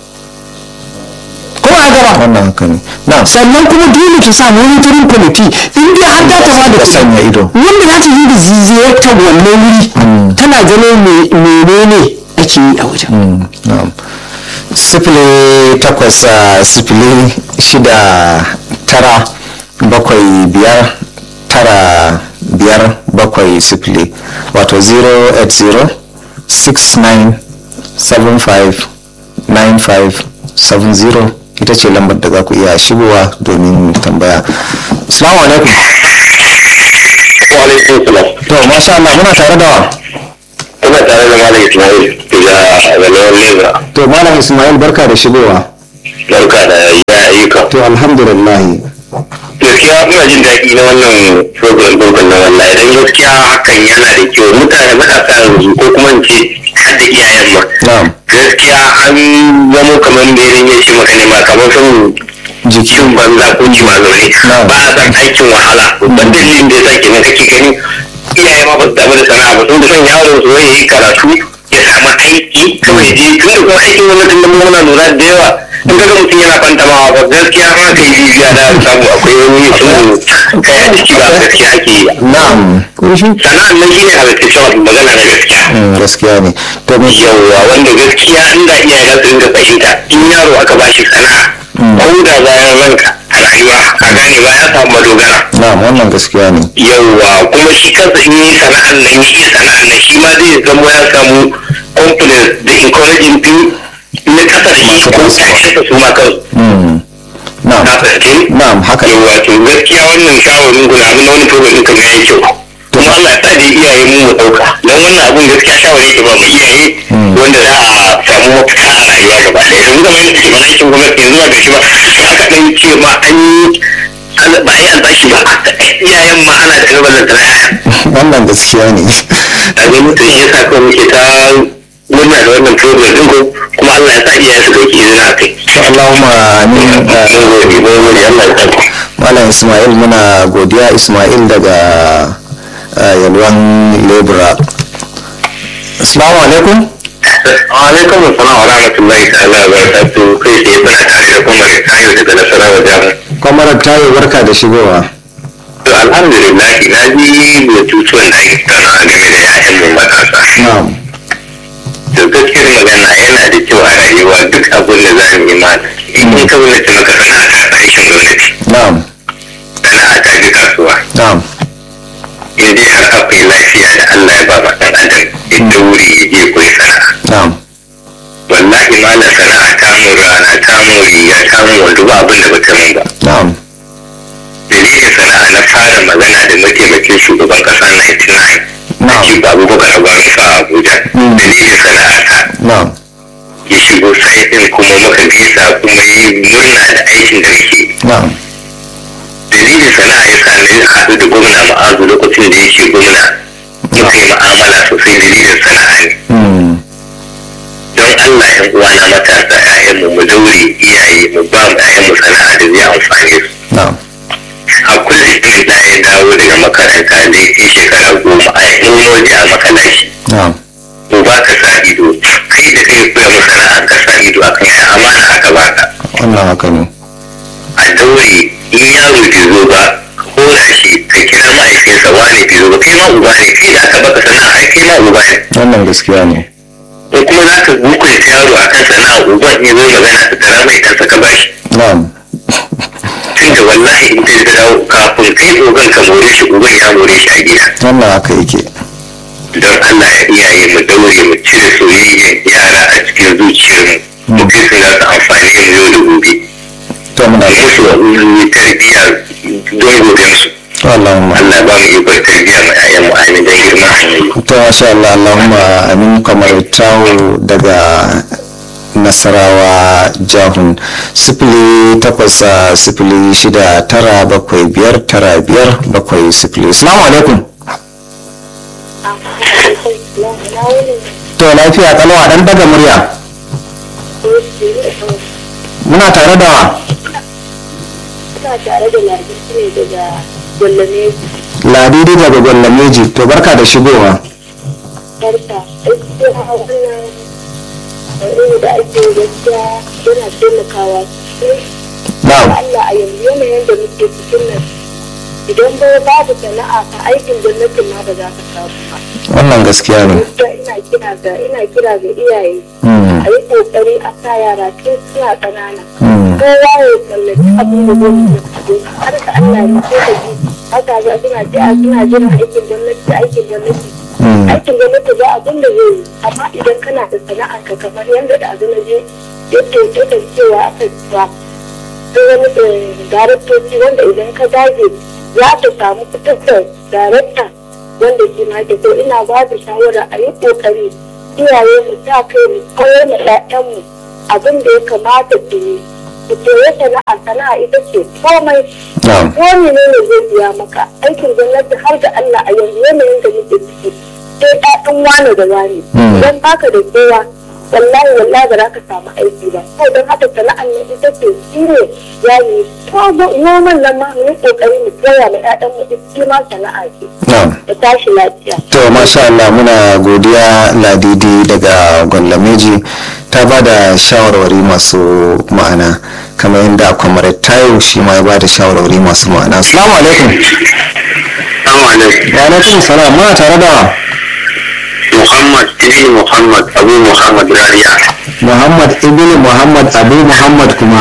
Speaker 2: ko a gaba
Speaker 1: wannan haka ne na'am
Speaker 2: sannan kuma dole ta sa monitoring committee in dai har ta ma da
Speaker 1: Da sanya ido.
Speaker 2: wanda za ta yi da ziyartar wannan wuri tana ganin me- menene ake yi a wajen
Speaker 1: Mm, na'am sifili takwas ah, sifili shida tara bakwai biyar tara biyar bakwai sifili wato 080 69 75 95 70 ita ce lambar da za ku iya shigowa domin tambaya assalamu alaikum
Speaker 4: wa alaikum salam
Speaker 1: to masha Allah muna tare da wa
Speaker 4: ina tare da malam ismail daga zalewar leza
Speaker 1: to malam ismail barka da shigowa
Speaker 4: barka da ya ayyuka
Speaker 1: to alhamdulillah
Speaker 4: gaskiya ina jin daɗi na wannan program ɗin na wallahi idan gaskiya hakan yana da kyau mutane matasa yanzu ko kuma in ce har da iyayen ma
Speaker 1: na'am
Speaker 4: gaskiya an zamo kamar da irin ya ce maka ne ma kamar son jikin banza ko jima zaune
Speaker 1: Na'am.
Speaker 4: ba a san aikin wahala babban dalilin da ya sa kenan kake gani iyaye ma ba su damu da sana'a ba sun da son yaro su ya yi karatu ya samu aiki kawai je tun da kuma aikin gwamnatin da muna lura da yawa in kaga mutum yana fantamawa ba gaskiya ma kai jijiya da samu akwai wani sun kaya ciki ba gaskiya ake yi
Speaker 1: na'am
Speaker 4: sana'an nan shine halittaccen magana na gaskiya
Speaker 1: Mm, gaskiya ne to me
Speaker 4: yawwa wanda gaskiya inda iyaye za su dinga fahimta in yaro aka bashi sana'a ko da bayan ranka a rayuwa a gane ba ya samu madogara
Speaker 1: na'am wannan gaskiya ne
Speaker 4: yawwa kuma shi kansa in yi sana'an nan yi sana'an nan shi ma zai zama ya samu confidence da encouraging din na kasa da shi ko ƴaƴansa su ma kansu
Speaker 1: Mm, na'am
Speaker 4: na fahimci
Speaker 1: na'am haka ne
Speaker 4: yawwa to gaskiya wannan shawarin guna abin na wani program ɗin kan yayi kyau kuma Allah ya sa da iyaye mu mu ɗauka don wannan abun gaskiya shawari ke ba mu iyaye wanda za a samu mafita a rayuwa gaba ɗaya yanzu kamar yadda ke ba aikin gwamnati yanzu ba gashi ba aka ɗan ce ma an yi an- ba a yi albashi ba iyayen ma ana da kalmar da yaya
Speaker 1: wannan gaskiya ne
Speaker 4: a ga mutum shi yasa kawai muke ta murna da wannan program ɗin ko kuma Allah ya sa iyaye su ɗauki izina a kai.
Speaker 1: Allahumma amin
Speaker 4: Mun gode, mun gode, Allah ya sa.
Speaker 1: malam ismail muna godiya ismail daga uh, yalwan lebura assalamu alaikum
Speaker 4: alaikum assalam wa rahmatullahi ta'ala wa barakatuh kai sai muna tare da kuma da kayo daga nasarawa jihar
Speaker 1: kwamarar tayo barka da shigowa
Speaker 4: to alhamdulillah na ji batutuwan da ake kana game da ya'yan mu matasa
Speaker 1: na'am
Speaker 4: to gaskiyar magana yana da kyau a rayuwa duk abin da za mu yi ma in kun ka gwamnati maka sana'a ta aikin gwamnati
Speaker 1: na'am
Speaker 4: sana'a ta ji kasuwa
Speaker 1: na'am
Speaker 4: in dai har akwai lafiya da Allah ya ba ma ɗan adam ya daure ya je koyi sana'a
Speaker 1: na'am
Speaker 4: wallahi malam sana'a ta mun rana ta mun riga ta mun wando ba abin da bata mun ba
Speaker 1: na'am
Speaker 4: dalilin sana'a na fara magana da mataimakin shugaban kasa 99
Speaker 1: Na'am.
Speaker 4: ake babu bakar abarin sa a abuja
Speaker 1: Mm.
Speaker 4: dalilin sana'a ta
Speaker 1: na'am
Speaker 4: ya shigo sai din kuma muka gaisa kuma yi murna da aikin da nake
Speaker 1: na'am
Speaker 4: dalilin sana'a ya sa na haɗu da gwamna ma'azu lokacin da yake gwamna muka yi ma'amala sosai dalilin sana'a ne
Speaker 1: Mm.
Speaker 4: don Allah yan uwana matasa ƴaƴanmu mu daure iyaye mu ba mu ƴaƴanmu sana'a da zai amfane su
Speaker 1: na'am
Speaker 4: a kullum in da ya dawo daga makaranta da ya shekara goma a yi waje a makalashi
Speaker 1: na'am
Speaker 4: to ba ka sa ido kai da kai koya mu sana'a ka sa ido a kan ya amana aka baka
Speaker 1: wannan haka ne
Speaker 4: a daure in yaro bai zo ba ka kora shi ka kira ma'aikinsa wane bai zo ba kai ma uba ne kai da aka baka sana'a ai kai ma uba ne
Speaker 1: wannan gaskiya ne
Speaker 4: ko kuma za ka hukunta yaro akan sana'a uban ya zo magana ta tara mai ɗansa ka bashi
Speaker 1: na'am
Speaker 4: tunda wallahi in kai da dawo kafin kai ogan ka more shi uban ya more shi a gida
Speaker 1: wannan haka yake
Speaker 4: don Allah ya iyaye mu daure mu cire soyayyar yara a cikin zuciyarmu mu kai su za su amfani mu yau da gobe
Speaker 1: to muna
Speaker 4: musu wa ulumi tarbiyya don gobe su
Speaker 1: Allahumma
Speaker 4: Allah ba mu ikon tarbiyya ma 'ya'yan mu amin don girma annabi
Speaker 1: to masha Allah Allahumma amin kamar tawo daga nasarawa jahun sifili takwas ah, sifili shida tara bakwai biyar tara biyar bakwai sifili salamu alaikum to lafiya kalwa dan daga murya muna tare da wa
Speaker 5: Ina tare da Ladi ne daga Gwallame
Speaker 1: ladidi daga gwallameji to barka da shigowa
Speaker 5: Barka. Gaskiya wannan aure da ake gaskiya yana taimakawa sosai.
Speaker 1: na'am
Speaker 5: Allah a yanzu yanayin da muke cikin nan idan ba babu sana'a ka aikin gwamnatin ma ba za ka samu ba.
Speaker 1: wannan gaskiya ne
Speaker 5: Gaskiya ina kira ga ina kira ga iyaye
Speaker 1: Mm,
Speaker 5: a yi kokari a sa yara tun suna ƙanana.
Speaker 1: mm,
Speaker 5: kowa ya kallaci abin da zai yi har ka Allah ya ce ka ji haka za suna ji a suna jin aikin gwamnati aikin gwamnati
Speaker 1: mm,
Speaker 5: aikin gwamnati ba abin da zai yi amma idan kana da sana'a ka kamar yadda da abin da je yake yake cewa aka cewa sai wani eh, daraktoci wanda idan ka dage za ka samu fitar da darakta wanda ke ma ke so ina ba da shawara a yi kokari iyaye mu sa kai mu koyar da 'ya'yanmu abin da ya kamata su yi su koyi sana'a sana'a ita ce komai
Speaker 1: na'am
Speaker 5: ko ne ne zai biya maka aikin gwamnati har da Allah a yanzu yanayin da muke ciki sai ɗaɗin wane da wane
Speaker 1: Mm.
Speaker 5: idan baka da kowa wallahi wallahi ba za ka samu aiki ba ko don haka sana'ar nan ita ce shi ne ya yi ko noman nan ma mu yi ƙoƙari mu koya ma ƴaƴan mu ita ma sana'a ce
Speaker 1: na'am
Speaker 5: da tashi lafiya
Speaker 1: to masha Allah muna godiya ladidi daga gwallameji ta ba da shawarwari masu ma'ana kamar yadda kwamar tayo shi ma ya ba da shawarwari masu ma'ana assalamu alaikum
Speaker 4: Assalamu alaikum
Speaker 1: wa alaikum salam muna tare da
Speaker 4: Muhammad ibn Muhammad Abu Muhammad Rariya
Speaker 1: muhammad ibn muhammad abu muhammad kuma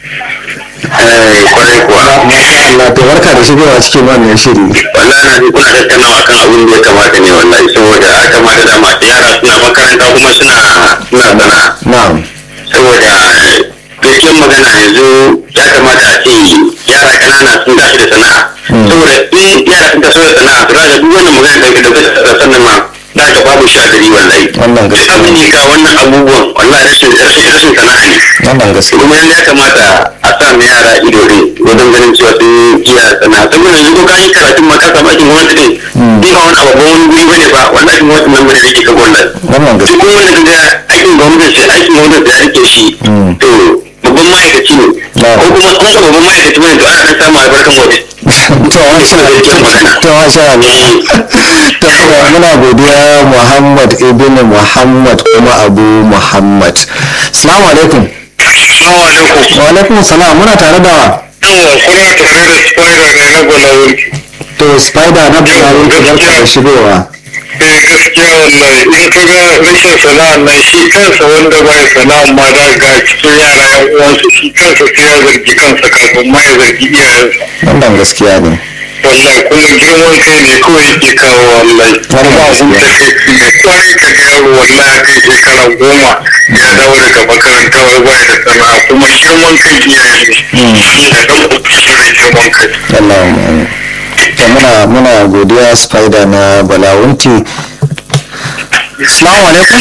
Speaker 4: eh kwarai kuwa
Speaker 1: masha Allah to barka da shigowa cikin wannan shiri
Speaker 4: wallahi na ji kuna tattaunawa kan abin da ya kamata ne wallahi saboda ya kamata da masu yara suna makaranta kuma suna suna sana'a
Speaker 1: na'am
Speaker 4: saboda gaskiyar magana yanzu ya kamata a ce yara kanana sun tashi da sana'a saboda in yara sun taso da sana'a su raga duk wannan magana da da da sannan ma za ka babu sha dari wallahi
Speaker 1: Wannan gaskiya.
Speaker 4: abin ne ka wannan abubuwan wallahi rashin rashin rashin sana'a ne
Speaker 1: wannan gaskiya
Speaker 4: kuma yanzu ya kamata a sa ma yara ido ne wajen ganin cewa sun iya sana'a saboda yanzu ko ka yi karatun ma ka samu aikin gwamnati ne ni ba wani abu ba wani guri bane ba wallahi gwamnati nan bane da ke ka gwamnati
Speaker 1: wannan
Speaker 4: duk
Speaker 1: gaskiya
Speaker 4: wanda ka ga aikin gwamnati sai aikin gwamnati ya rike shi
Speaker 1: Mm.
Speaker 4: to babban ma'aikaci ne ko kuma kuma babban ma'aikaci mai to ana dan samun albarkan waje
Speaker 1: to masha to masha Allah to muna godiya Muhammad ibn Muhammad kuma Abu Muhammad assalamu alaikum
Speaker 3: Assalamu alaikum.
Speaker 1: wa alaikum salam muna tare da
Speaker 3: Yawa kuna tare da spider ne na gwalawun.
Speaker 1: to spider na bulawu barka da shigowa
Speaker 3: Eh gaskiya wallahi in ka ga rashin sana'a nan shi kansa wanda ba ya sana'a ma da ga cikin yara yan uwansu shi kansa sai ya zargi kansa kafin ma ya zargi iyayensa.
Speaker 1: wannan gaskiya ne
Speaker 3: wallahi kuma girman kai ne kawai yake kawo wallahi
Speaker 1: Wannan
Speaker 3: kuma abun
Speaker 1: gaskiya.
Speaker 3: da kai ne kwarai ka ga yaro wallahi a kai shekara goma ya dawo daga makaranta wai baya da sana'a kuma girman kai iyaye ne da ɗan kuɗi shi ne girman kai
Speaker 1: Allah mu to muna muna godiya spider na balawunti assalamu alaikum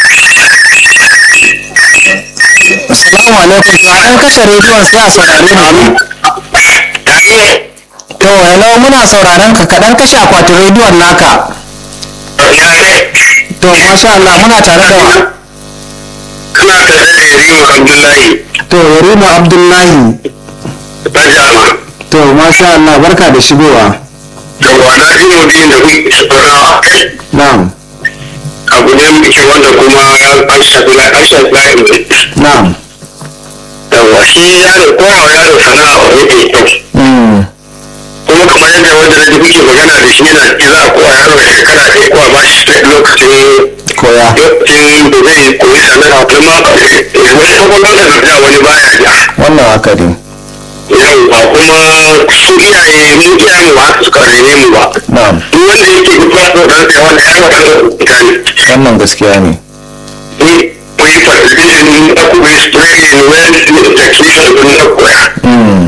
Speaker 1: assalamu alaikum to a dan kashe rediyon sai a saurare mu to hello muna sauraron ka kaɗan kashe akwatin rediyon naka to masha Allah muna tare da wa
Speaker 3: kana tare da yarima abdullahi
Speaker 1: to yarima abdullahi
Speaker 3: ta jama
Speaker 1: to masha Allah barka da shigowa
Speaker 3: yawa na ji mutum da kuke tattaunawa a kai
Speaker 1: na'am
Speaker 3: abu ne mai kyau wanda kuma an shafi na an shafi na yanzu
Speaker 1: na'am
Speaker 3: yawa shi yaro kowa yaro sana'a wani mai kyau
Speaker 1: mm.
Speaker 3: kuma kamar yadda wanda na ji kuke magana da shi yana ce za a kowa yaro da shekara ɗaya ko a ba shi lokacin
Speaker 1: koya
Speaker 3: lokacin da zai koyi sana'a kuma wani kwakwalwar da da wani baya ja
Speaker 1: wannan haka ne
Speaker 3: yauwa kuma su iyaye mu iyayen ba su suka rene mu ba
Speaker 1: na'am
Speaker 3: duk wanda yake duk ba so dan sai wanda yaro kan mutane
Speaker 1: wannan gaskiya ne
Speaker 3: ni koyi participation da kuma training when education kun da koya
Speaker 1: mm.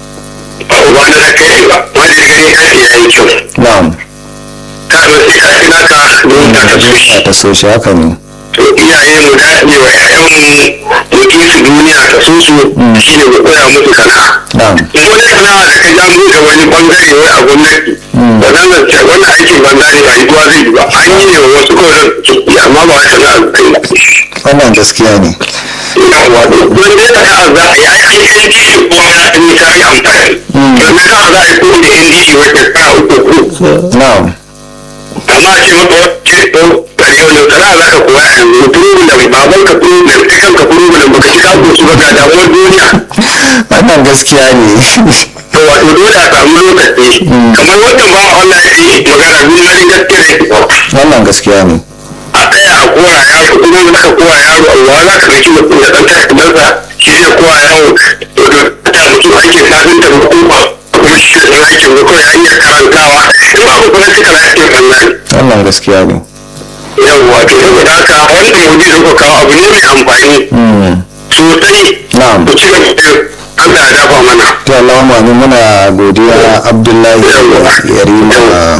Speaker 3: ba uba na da kai ba wanda ya gani kai ya yi kyau
Speaker 1: na'am
Speaker 3: ka zo sai ka fi naka don ka ta so shi
Speaker 1: ta so shi haka ne
Speaker 3: to iyaye mu dace wa ƴaƴanmu mu ki su duniya ta so su shine mu koya musu sana'a
Speaker 1: na'am
Speaker 3: wani sana'a da ka ja buɗe wani bangare wai a gwamnati ba zan zance wannan aikin banza ne ba yiwuwa zai yi ba an yi ne wa wasu kawai ciki amma ba wai sana'a kai ba
Speaker 1: wannan gaskiya ne
Speaker 3: yawa don dai sana'a za a yi ai ai ai shi kuma ya ɗan ta yi amfani don me za a za a yi ko da NDC wata sana'a uku uku
Speaker 1: na'am
Speaker 3: amma a ce maka wacce ko kare wani sana'a za ka koya a yanzu problem baban ka problem kai kanka problem baka ci kako su ba ga damuwar duniya
Speaker 1: wannan gaskiya ne
Speaker 3: to wato dole a samu lokaci kamar wannan ba Allah ya yi magana duniyarin gaske da ita
Speaker 1: wannan gaskiya ne
Speaker 3: a tsaya a koya yaro kuma in aka koya yaro Allah za ka rike mutum da ɗan tashi ɗansa shi zai koya yaro to da ta mutum aikin safin ta hukuma kuma shi da aikin ko ya iya karantawa in ba ku kuma suka aikin wannan
Speaker 1: wannan gaskiya ne
Speaker 3: yawwa to saboda haka wannan maudu da kuka kawo abu ne mai amfani
Speaker 1: mm.
Speaker 3: sosai
Speaker 1: na'am
Speaker 3: ku ci gaba da Allah ya dafa mana
Speaker 1: to Allahumma amin muna godiya Abdullahi Yarima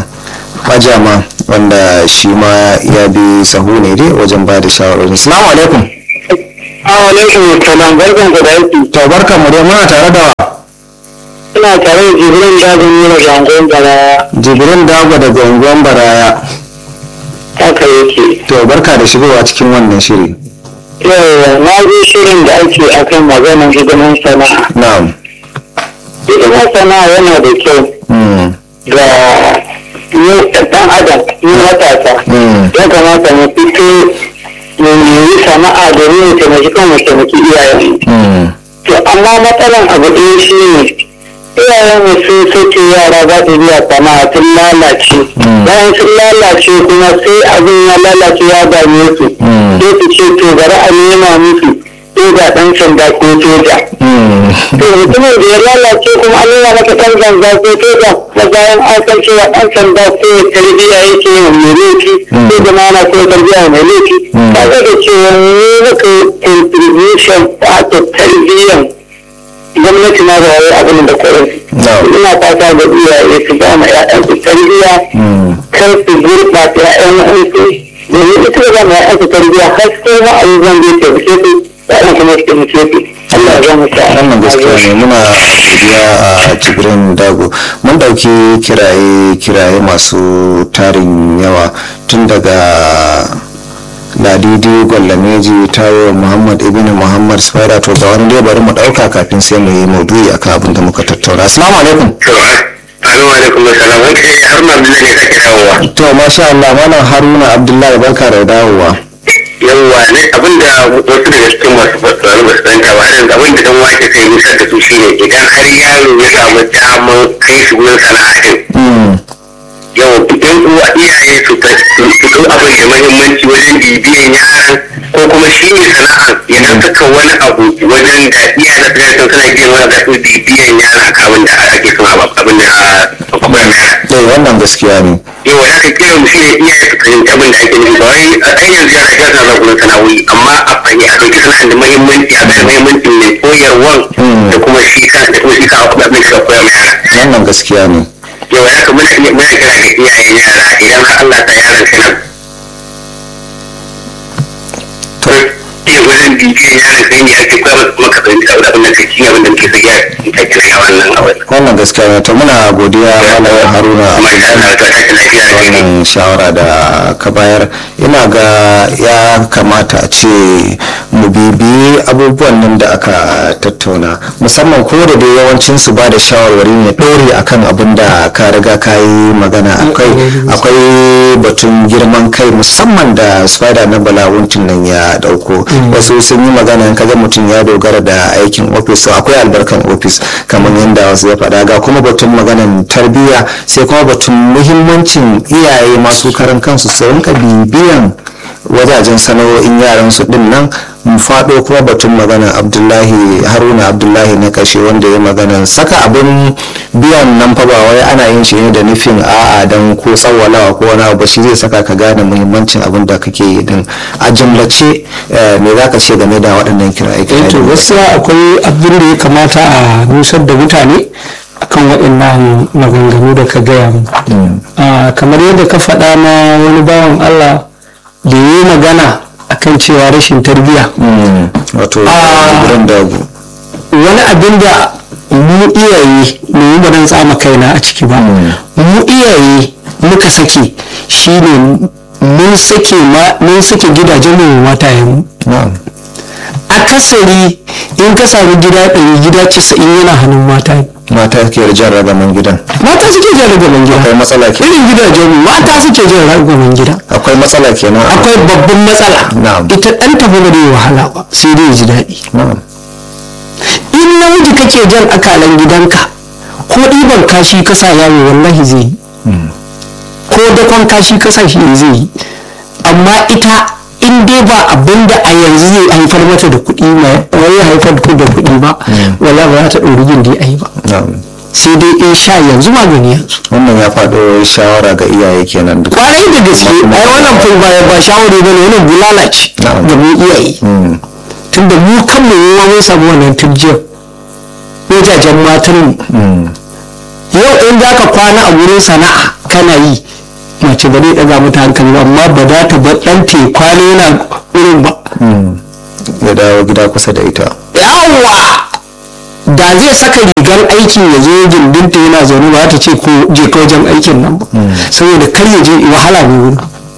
Speaker 1: Majama wanda shi ma ya bi sahu ne dai wajen ba da shawarwari assalamu alaikum
Speaker 3: alaikum salam barkan ku da aiki
Speaker 1: to barkan mu dai muna tare da wa
Speaker 3: ina tare da jibrin dajin yi da gangon gara
Speaker 1: Jibrin Dago daga unguwan Baraya
Speaker 3: haka yake
Speaker 1: to barka da shigowa cikin wannan shiri
Speaker 3: yau na ji shirin da ake akan maganin hidiman sana'a
Speaker 1: na'am
Speaker 3: hidiman sana'a yana da kyau
Speaker 1: mm.
Speaker 3: ga mu ɗan adam mu matasa
Speaker 1: Mm.
Speaker 3: ya kamata mu fito mu yi sana'a domin mu taimaki kan mu taimaki iyayen
Speaker 1: Mm.
Speaker 3: to amma matsalan abu ɗaya shi ne iyayen mu sun soke yara za su biya sana'a sun lalace bayan sun lalace kuma sai abin ya lalace ya dame su
Speaker 1: Mm.
Speaker 3: sai su ce to bari a nema musu ko ga ɗan sanda ko soja
Speaker 1: Mm.
Speaker 3: to mutumin da ya lalace kuma an nuna maka ɗan sanda ko soja na bayan an san cewa ɗan sanda ko tarbiyya yake wa mai laifi ko da mana ko tarbiyya wa mai laifi ka ga da cewa ne muka contribution a ta tarbiyyan gwamnati na da wani abin da kwarin
Speaker 1: Na'am.
Speaker 3: ina fata ga iyaye su ba ma ƴaƴansu tarbiyya
Speaker 1: Mm.
Speaker 3: kar su gurɓata ƴaƴan wa'ansu domin ita da ma ƴaƴansu tarbiyya har sai ma abubuwan da ya taimake su ƴaƴan kuma su taimake su Allah ya mu sa'a
Speaker 1: wannan gaskiya ne muna godiya a jibrin dago mun dauki kiraye kiraye masu tarin yawa tun daga ladidi gwallameji tawo muhammad ibn muhammad spider to ga wani dai bari mu dauka kafin sai mu yi maudu'i akan abin da muka tattauna assalamu alaikum
Speaker 4: Assalamu alaikum salam wani kai har ma ne sake dawowa.
Speaker 1: to masha Allah malam haruna abdullahi barka da dawowa
Speaker 4: Yawwa ne abinda wasu daga cikin masu fasuwar ba su fahimta ba har yanzu abinda dan wake sai nusar da su shine idan har yaro ya samu daman kai shi wurin sana'a din. Yau yan uwa iyaye su ta su ɗau abin da muhimmanci wajen bibiyan yaran ko kuma shi ne sana'a ya dan saka wani abu wajen da iyaye da suka suna biyan wani da su bibiyan yara abin da ake son abin da a kwakwalwar yara.
Speaker 1: eh wannan gaskiya ne
Speaker 4: yau da aka kira mu shine iyaye su fahimci abin da ake nufi ba wai a kai yanzu yana ga sana gurin sana'o'i amma a fahimci a ɗauki sana'ar da muhimmanci a ga muhimmanci mai koyarwan da kuma shi kan da kuma shi kan abin da suka koya mai yara
Speaker 1: wannan gaskiya ne
Speaker 4: yau ya kuma muna muna kira ga iyayen yara idan har Allah ta yaran ka nan
Speaker 1: to
Speaker 4: iya wajen bibiyan yaran kai ne ake koya masa kuma ka fahimci abin da kake yi abin da muke so ya ta kira a wannan abin
Speaker 1: wannan gaskiya ne to muna godiya malam haruna
Speaker 4: kuma insha Allah ta tashi lafiya da kai
Speaker 1: wannan shawara da ka bayar ina ga ya kamata a ce mu bibiyi abubuwan nan da aka tattauna musamman ko da dai yawancin su ba da shawarwari ne ɗore akan abin da ka riga ka yi magana akwai akwai batun girman kai musamman da spider na balawuntun nan ya dauko wasu sun yi magana in kaga mutum ya dogara da aikin ofis to akwai albarkan ofis kamar yadda wasu ya faɗa ga kuma batun maganan tarbiyya sai kuma batun muhimmancin iyaye masu karan kansu su rinka bibiyan wajajen sana'o'in yaran su din nan mu faɗo kuma batun magana abdullahi haruna abdullahi na kashe wanda ya magana saka abin biyan nan fa ba wai ana yin shi ne da nufin a'a dan ko tsawalawa ko wani abu shi zai saka ka gane muhimmancin abin da kake yi din a jumlace eh, me za ka ce game da waɗannan kiraye
Speaker 2: eh to gaskiya akwai abin da ya kamata a nusar da mutane akan waɗannan maganganu da ka gaya mu Ah, kamar yadda ka faɗa na wani bawan Allah da yi magana akan cewa rashin tarbiyya
Speaker 1: wato
Speaker 2: Ah.
Speaker 1: gurin dagu
Speaker 2: wani abin da mu iyaye mu ba dan tsama kaina a ciki ba mu iyaye muka sake shine mun sake ma mun sake gidajen mu matayen mu
Speaker 1: na'am
Speaker 2: akasari in ka samu gida ɗari gida casa'in yana hannun mata ne.
Speaker 1: mata ke jan ragaman gidan
Speaker 2: mata suke jan ragaman gida
Speaker 1: akwai matsala ke
Speaker 2: irin gidajen mu mata suke jan ragaman gida
Speaker 1: akwai matsala kenan
Speaker 2: akwai babban matsala
Speaker 1: Na'am.
Speaker 2: ita ɗan tafi ba zai wahala ba sai dai ya ji daɗi
Speaker 1: na'am
Speaker 2: in namiji kake jan akalan gidanka ko ɗiban kashi kasa yawo wallahi zai yi ko dakon kashi kasa shi zai yi amma ita in dai ba abin da a yanzu zai haifar mata da kuɗi mai wai haifar da kuɗi ba wallahi ba za ta ɗori gindi a yi ba
Speaker 1: na'am
Speaker 2: sai dai in sha yanzu magani yanzu
Speaker 1: wannan ya faɗo shawara ga iyaye kenan duk
Speaker 2: kwarai da gaske ai wannan fai ba ba shawari bane wannan bulala ce
Speaker 1: Na'am.
Speaker 2: da mu iyaye
Speaker 1: Mm.
Speaker 2: tunda mu kanmu mu ma mun samu wannan turjiyar wajajen matan mu
Speaker 1: Mm.
Speaker 2: yau in za ka kwana a wurin sana'a kana yi mace ba zai ɗaga mata hankali ba amma ba za ta bar ɗan te kwana yana wurin ba
Speaker 1: Mm. ya dawo gida kusa da ita
Speaker 2: yawwa da zai saka rigar aikin ya zo gindinta yana zaune ba ta ce ko je ka wajen aikin nan ba saboda kar ya je wahala ne wurin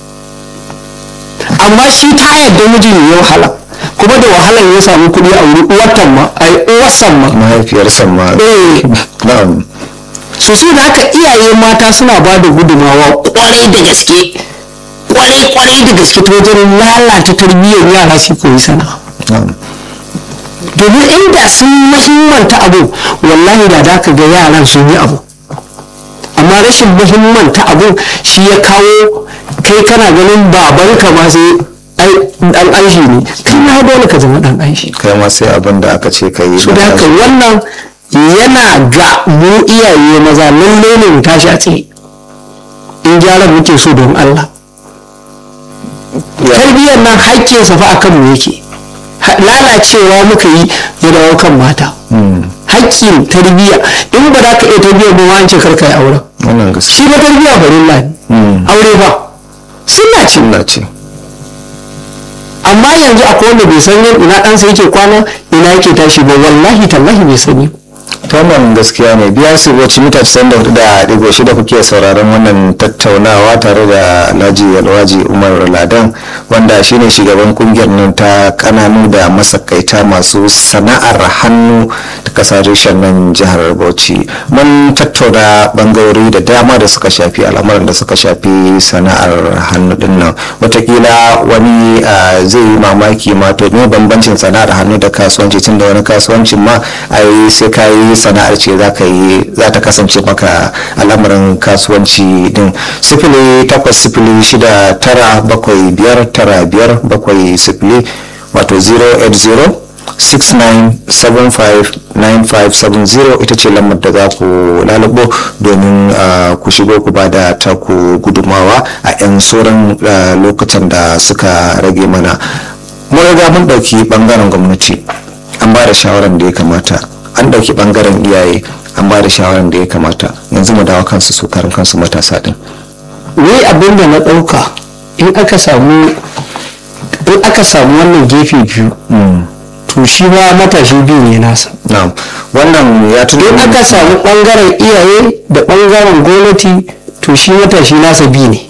Speaker 2: amma shi ta yadda mijin ya wahala kuma da wahalar ya samu kuɗi a wuri uwartan ma ai uwarsan ma
Speaker 1: mahaifiyarsa ma
Speaker 2: eh
Speaker 1: na'am
Speaker 2: su su da haka iyaye mata suna ba da gudumawa kwarai da gaske kwarai kwarai da gaske ta wajen lalata tarbiyyar yara su koyi sana'a
Speaker 1: na'am
Speaker 2: domin inda sun muhimmanta abu wallahi da da ka ga yaran sun yi abu amma rashin muhimmanta abu shi ya kawo kai kana ganin babanka ma sai ai dan aishi ne kai ma dole ka zama dan aishi
Speaker 1: kai ma sai abin da aka ce ka yi
Speaker 2: su da haka wannan yana ga mu iyaye maza lalle ne mu tashi a tsaye in gyara muke so don Allah tarbiyyar nan haƙƙinsa fa akan mu yake Ha- lalacewa muka yi ya dawo kan mata haƙƙin tarbiyya in ba za ka iya tarbiyyar ba ma an ce karka yi auren
Speaker 1: wannan gaskiya
Speaker 2: shi na tarbiyya farilla ne aure ba sunna ce
Speaker 1: sunna ce
Speaker 2: amma yanzu akwai wanda bai san yin ina ɗansa yake kwana ina yake tashi ba wallahi tallahi bai sani
Speaker 1: wannan gaskiya ne biya su wacce mita 94 da digo shida kuke sauraron wannan tattaunawa tare da alhaji alwaji umar ladan wanda shine shugaban kungiyar nan ta kananu da masakaita masu sana'ar hannu ta kasar reshen nan jihar bauchi mun tattauna bangarori da dama da suka shafi al'amuran da suka shafi sana'ar hannu din nan watakila wani ah, zai yi mamaki ma to ne bambancin sana'ar hannu da kasuwanci tun da wani kasuwancin ma ai sai ka yi sana'ar ce za ka yi za ta kasance maka al'amarin kasuwanci din sifili takwas sifili shida tara bakwai biyar tara biyar bakwai sifili wato 080 69759570 ita ce lamar da za ku lalubo domin ah, ku shigo ku ba da taku gudumawa a 'yan sauran ah, lokutan da suka rage mana mun riga mun ɗauki ɓangaren gwamnati an ba da shawarar da ya kamata an ɗauki ɓangaren iyaye an ba da shawarar da ya kamata yanzu mu dawo kansu su karin kansu matasa din
Speaker 2: ni abin da na ɗauka in aka samu in aka samu wannan gefe biyu to shi ma matashi biyu ne nasa
Speaker 1: na'am wannan ya tuno
Speaker 2: in aka samu ɓangaren iyaye da ɓangaren gwamnati to shi matashi nasa biyu ne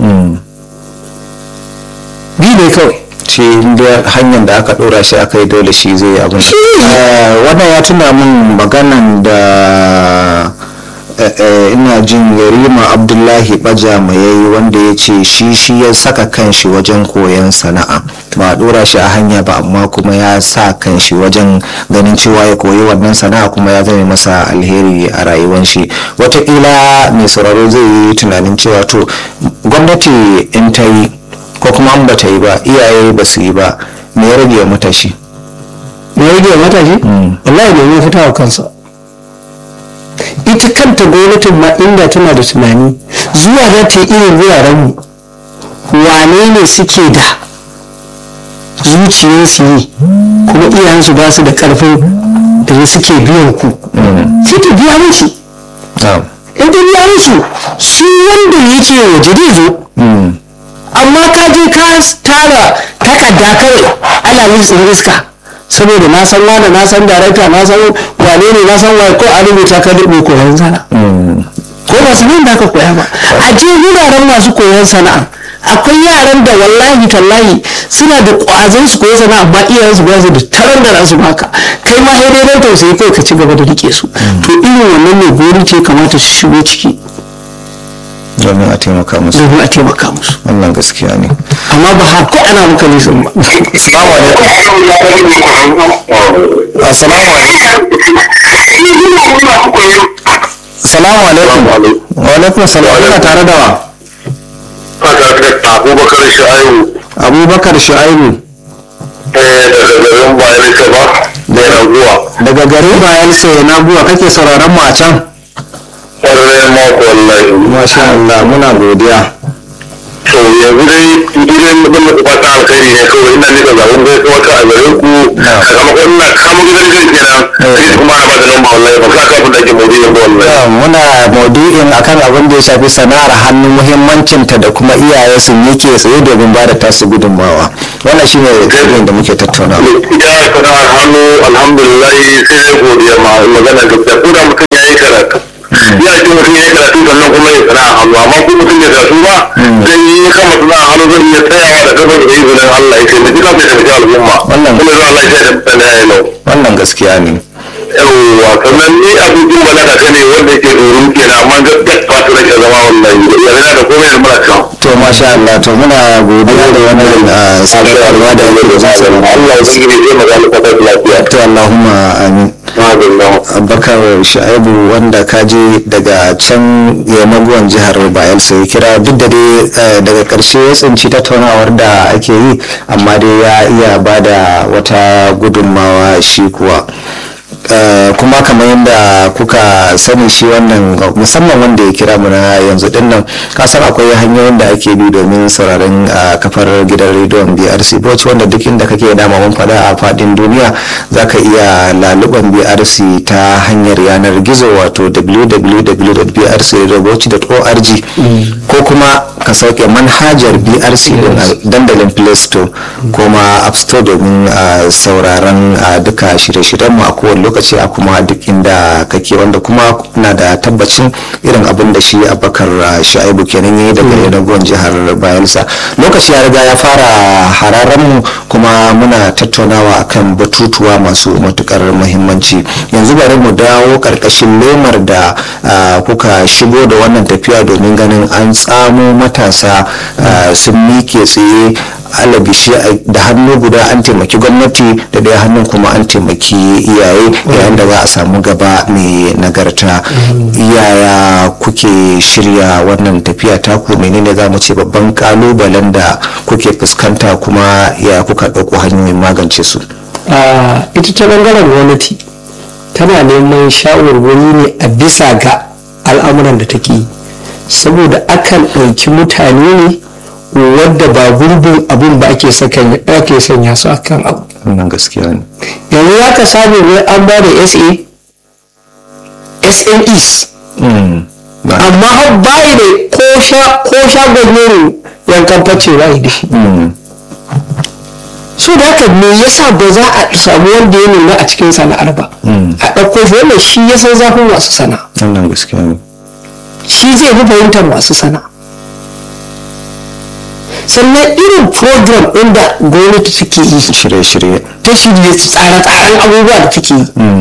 Speaker 2: biyu ne kawai
Speaker 1: ce inda hanyar da aka dora shi aka yi dole shi zai yi abin
Speaker 2: Shi ne.
Speaker 1: Eh, wannan ya tuna min maganan da eh, eh, ina jin yarima abdullahi baja mai yayi wanda ya ce shi shi ya saka kanshi wajen koyon sana'a ba a dora shi a hanya ba amma kuma ya sa kanshi wajen ganin cewa ya koyi wannan sana'a kuma ya zame masa alheri a rayuwar shi wataƙila mai sauraro zai yi tunanin cewa to gwamnati in ta yi ko kuma an bata yi ba iyaye ba su yi ba me ya rage wa matashi
Speaker 2: me rage wa matashi wallahi ne ya fita wa kansa ita kanta gwamnatin ma inda tana da tunani zuwa za ta yi irin wuraren mu wane ne suke da zuciyar su yi kuma iyayensu ba su da karfin da suke biyan ku sai ta biya musu
Speaker 1: na'am
Speaker 2: in ta biya musu su wanda yake waje zai zo amma ka je ka tara takarda kawai ana listin iska saboda na san wani na san darakta na san wane ne na san waye ko a rubuta ka dubu koyon sana'a ko ba sanin da aka koya ba a je wuraren masu koyon sana'a akwai yaran da wallahi tallahi suna da ƙwazon su koyi sana'a amma iyayen su ba su da tarar da nasu baka kai ma sai dai tausayi kai ka ci gaba da rike su to irin wannan ne gori ce kamata su shigo ciki
Speaker 1: domin a taimaka musu
Speaker 2: domin a taimaka musu
Speaker 1: wannan gaskiya ne
Speaker 2: amma ba har ko ana maka nisan ba
Speaker 1: assalamu alaikum assalamu alaikum assalamu alaikum wa alaikum salam ina tare da wa
Speaker 4: abubakar sha'ayu
Speaker 1: abubakar shu'aibu
Speaker 4: daga garin bayan ka ba da raguwa
Speaker 1: daga garin bayan sai na buwa kake sauraron mu a can
Speaker 4: ƙwararren mako wallahi
Speaker 1: masha Allah muna godiya
Speaker 4: to yanzu dai idan mutum da fata alkhairi ne kawai ina nika zaɓen zai kuma ka a gare ku sakamakon ina kama gidan gidan kenan sai kuma ana ba da lamba wallahi ba ka kafin da ake mawuri yanzu wallahi
Speaker 1: Ya, muna maudu'in akan abin da ya shafi sana'ar hannu muhimmancinta da kuma iyaye su yake tsaye domin ba da tasu gudunmawa wannan shine abin da muke tattaunawa
Speaker 4: ita sana'ar hannu alhamdulillah sai dai godiya ma magana gaskiya ko da mutum ya yi karatu ya ce mutum ya yi karatu sannan kuma ya sana'a hannu amma ko mutum ya karatu ba zai yi kama sana'a hannu zai iya tsayawa da kafin da izinin Allah ya ce mutum kan sai taimaki al'umma
Speaker 1: Wannan-
Speaker 4: kuma zuwa Allah ya ce da mutane ya yi nau
Speaker 1: wannan gaskiya ne
Speaker 4: yawwa sannan ni abincin balaga ta ne wanda yake dorin kenan amma gaskiya ba ta rage zama wallahi yana da komai da mara can
Speaker 1: to masha Allah to muna godiya da wannan ah, sadarwa da yake da zuwa
Speaker 4: Allah ya zai zai magana ta lafiya
Speaker 1: to Allahumma amin
Speaker 4: Alhamdulillah.
Speaker 1: abubakar sha'ibu wanda kaje daga can yamaguwan jihar bayelsa ya kira duk da dai eh, daga karshe ya tsinci tattaunawar da ake yi amma dai ya iya ba da wata gudunmawa shi kuwa Eh, kuma kamar yadda kuka sani shi wannan musamman wanda ya kira mu na yanzu din nan kasan akwai hanyoyin da ake bi domin sauraron ah, kafar gidan rediyon brc bauchi wanda duk inda kake dama mun faɗa a faɗin duniya za ka iya laluban brc ta hanyar yanar gizo wato www.brcradiobauchi.org ko kuma ka sauke manhajar brc din a dandalin play store ko ma app store domin ah, sauraron ah, duka shirye-shiryenmu a kowane lokaci lokaci a kuma duk inda kake wanda kuma na da tabbacin irin abin da shi abakar sha'ibu kenan yayi daga yanagon jihar bayelsa lokaci ya riga ya fara hararen mu kuma muna tattaunawa akan batutuwa masu matukar muhimmanci yanzu bari mu dawo karkashin lemar da kuka shigo da wannan tafiya domin ganin an tsamo matasa sun mike tsaye alabishi da hannu guda an taimaki gwamnati da ɗaya hannun kuma an taimaki iyaye yayin da za a samu gaba mai nagarta yaya kuke shirya wannan tafiya taku menene za mu ce babban kalubalen da kuke fuskanta kuma ya kuka ɗauko hanyoyin magance su
Speaker 2: ita ta bangaren gwamnati tana neman shawarwari ne a bisa ga al'amuran da take yi saboda akan ɗauki mutane ne wadda ba gurbin abun ba ake ake sanya su akan abu
Speaker 1: wannan gaskiya ne
Speaker 2: yanzu ya ka samu ne an ba da sa snes amma har bayi da ko shagon yin yankan face bayi da shi so da haka me yasa ba za a samu wanda ya nuna a cikin sana'ar ba a ɗauko shi wannan shi ya san zafin masu sana'a
Speaker 1: wannan gaskiya ne
Speaker 2: shi zai fi fahimtar masu sana'a sannan irin program ɗin da gwamnati take yi
Speaker 1: shirye-shirye
Speaker 2: ta shirye tsare-tsaren abubuwa da take yi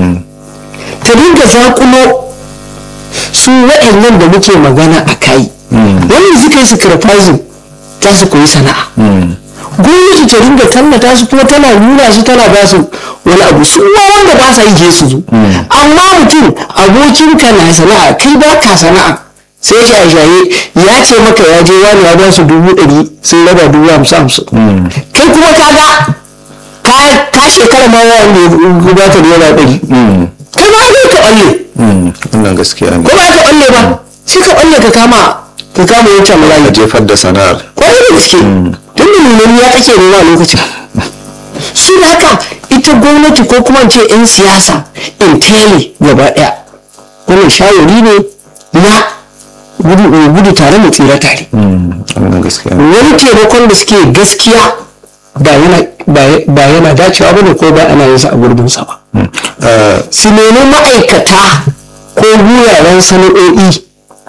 Speaker 2: ta dinga zakulo su waɗannan da muke magana a kai wanda suka yi sacrificing za su koyi sana'a gwamnati ta dinga tallata su kuma tana nuna su tana ba su wani abu su wanda ba sa yi je su zo amma mutum abokinka na sana'a kai ba ka sana'a sai shaye-shaye ya ce maka ya je wani ya ba su dubu ɗari sun raba dubu hamsin hamsin kai kuma ka ga ka shekara ma wanda ya ba ka naira ɗari kai ma zai ka ɓalle
Speaker 1: wannan gaskiya ne
Speaker 2: ko ba ka ɓalle ba sai ka ɓalle ka kama ka kama wancan
Speaker 1: ka
Speaker 2: mulayi
Speaker 1: jefar da sana'ar
Speaker 2: kwarai da gaske tun da nuna ya kake nema a lokacin su da haka ita gwamnati ko kuma in ce 'yan siyasa in tele gaba ɗaya wannan shawari ne na gudu gudu tare mu tsira tare
Speaker 1: wannan gaskiya ne
Speaker 2: wani taimakon da suke gaskiya ba yana ba yana dacewa bane ko ba ana yin sa a gurbin sa ba
Speaker 1: Eh,
Speaker 2: su nemi ma'aikata ko wuraren sana'o'i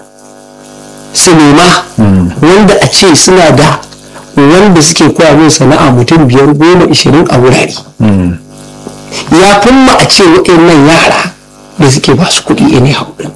Speaker 2: su nema wanda a ce suna da wanda suke koya min sana'a mutum biyar goma ishirin a wurare ya ma a ce waɗannan yara da suke ba su kuɗi ne haɗin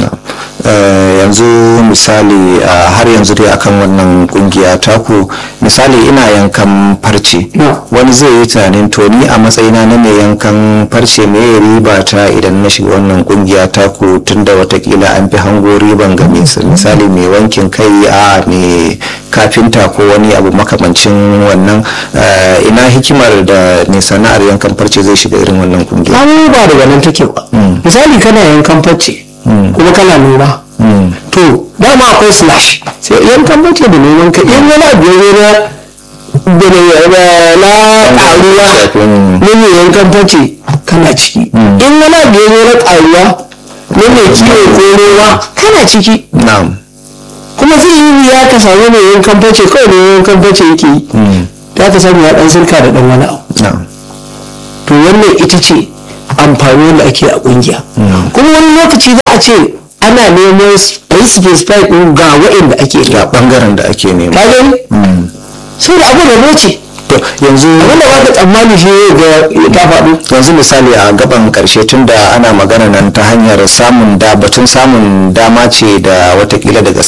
Speaker 1: Eh, yanzu misali ah, har yanzu dai akan wannan kungiya taku misali ina yankan farce
Speaker 2: Na.
Speaker 1: wani zai yi tunanin to ni a matsayina na mai yankan farce me riba ta idan na shiga wannan kungiya taku tunda watakila an fi hango riban ga mai misali mai wankin kai a mai kafinta ko wani abu makamancin wannan eh, ina hikimar da mai sana'ar yankan farce zai shiga irin wannan kungiya
Speaker 2: an ba daga nan take ba misali kana yankan facce kuma kana noma to dama akwai slash sai yankan facce da noman ka in wani abu ya zo na da na ƙaruwa na mai yankan facce kana ciki in wani abu ya zo na ƙaruwa na mai kiwo ko noma kana ciki
Speaker 1: na'am
Speaker 2: kuma zai yi wuya ka samu mai yankan facce kawai mai yankan facce yake yi za ka samu ya ɗan sirka da ɗan wani abu
Speaker 1: na'am
Speaker 2: to wannan ita ce amfani wanda ake a kungiya kuma wani lokaci za a ce ana neman a yi specify ɗin ga waɗanda ake
Speaker 1: ga
Speaker 2: da
Speaker 1: bangaren da ake nema
Speaker 2: ka gani sai da abu da ce
Speaker 1: to yanzu
Speaker 2: wanda ba ka tsammani shi ga ta faɗo
Speaker 1: yanzu misali a gaban karshe tunda ana magana nan ta hanyar samun da batun samun dama ce da watakila daga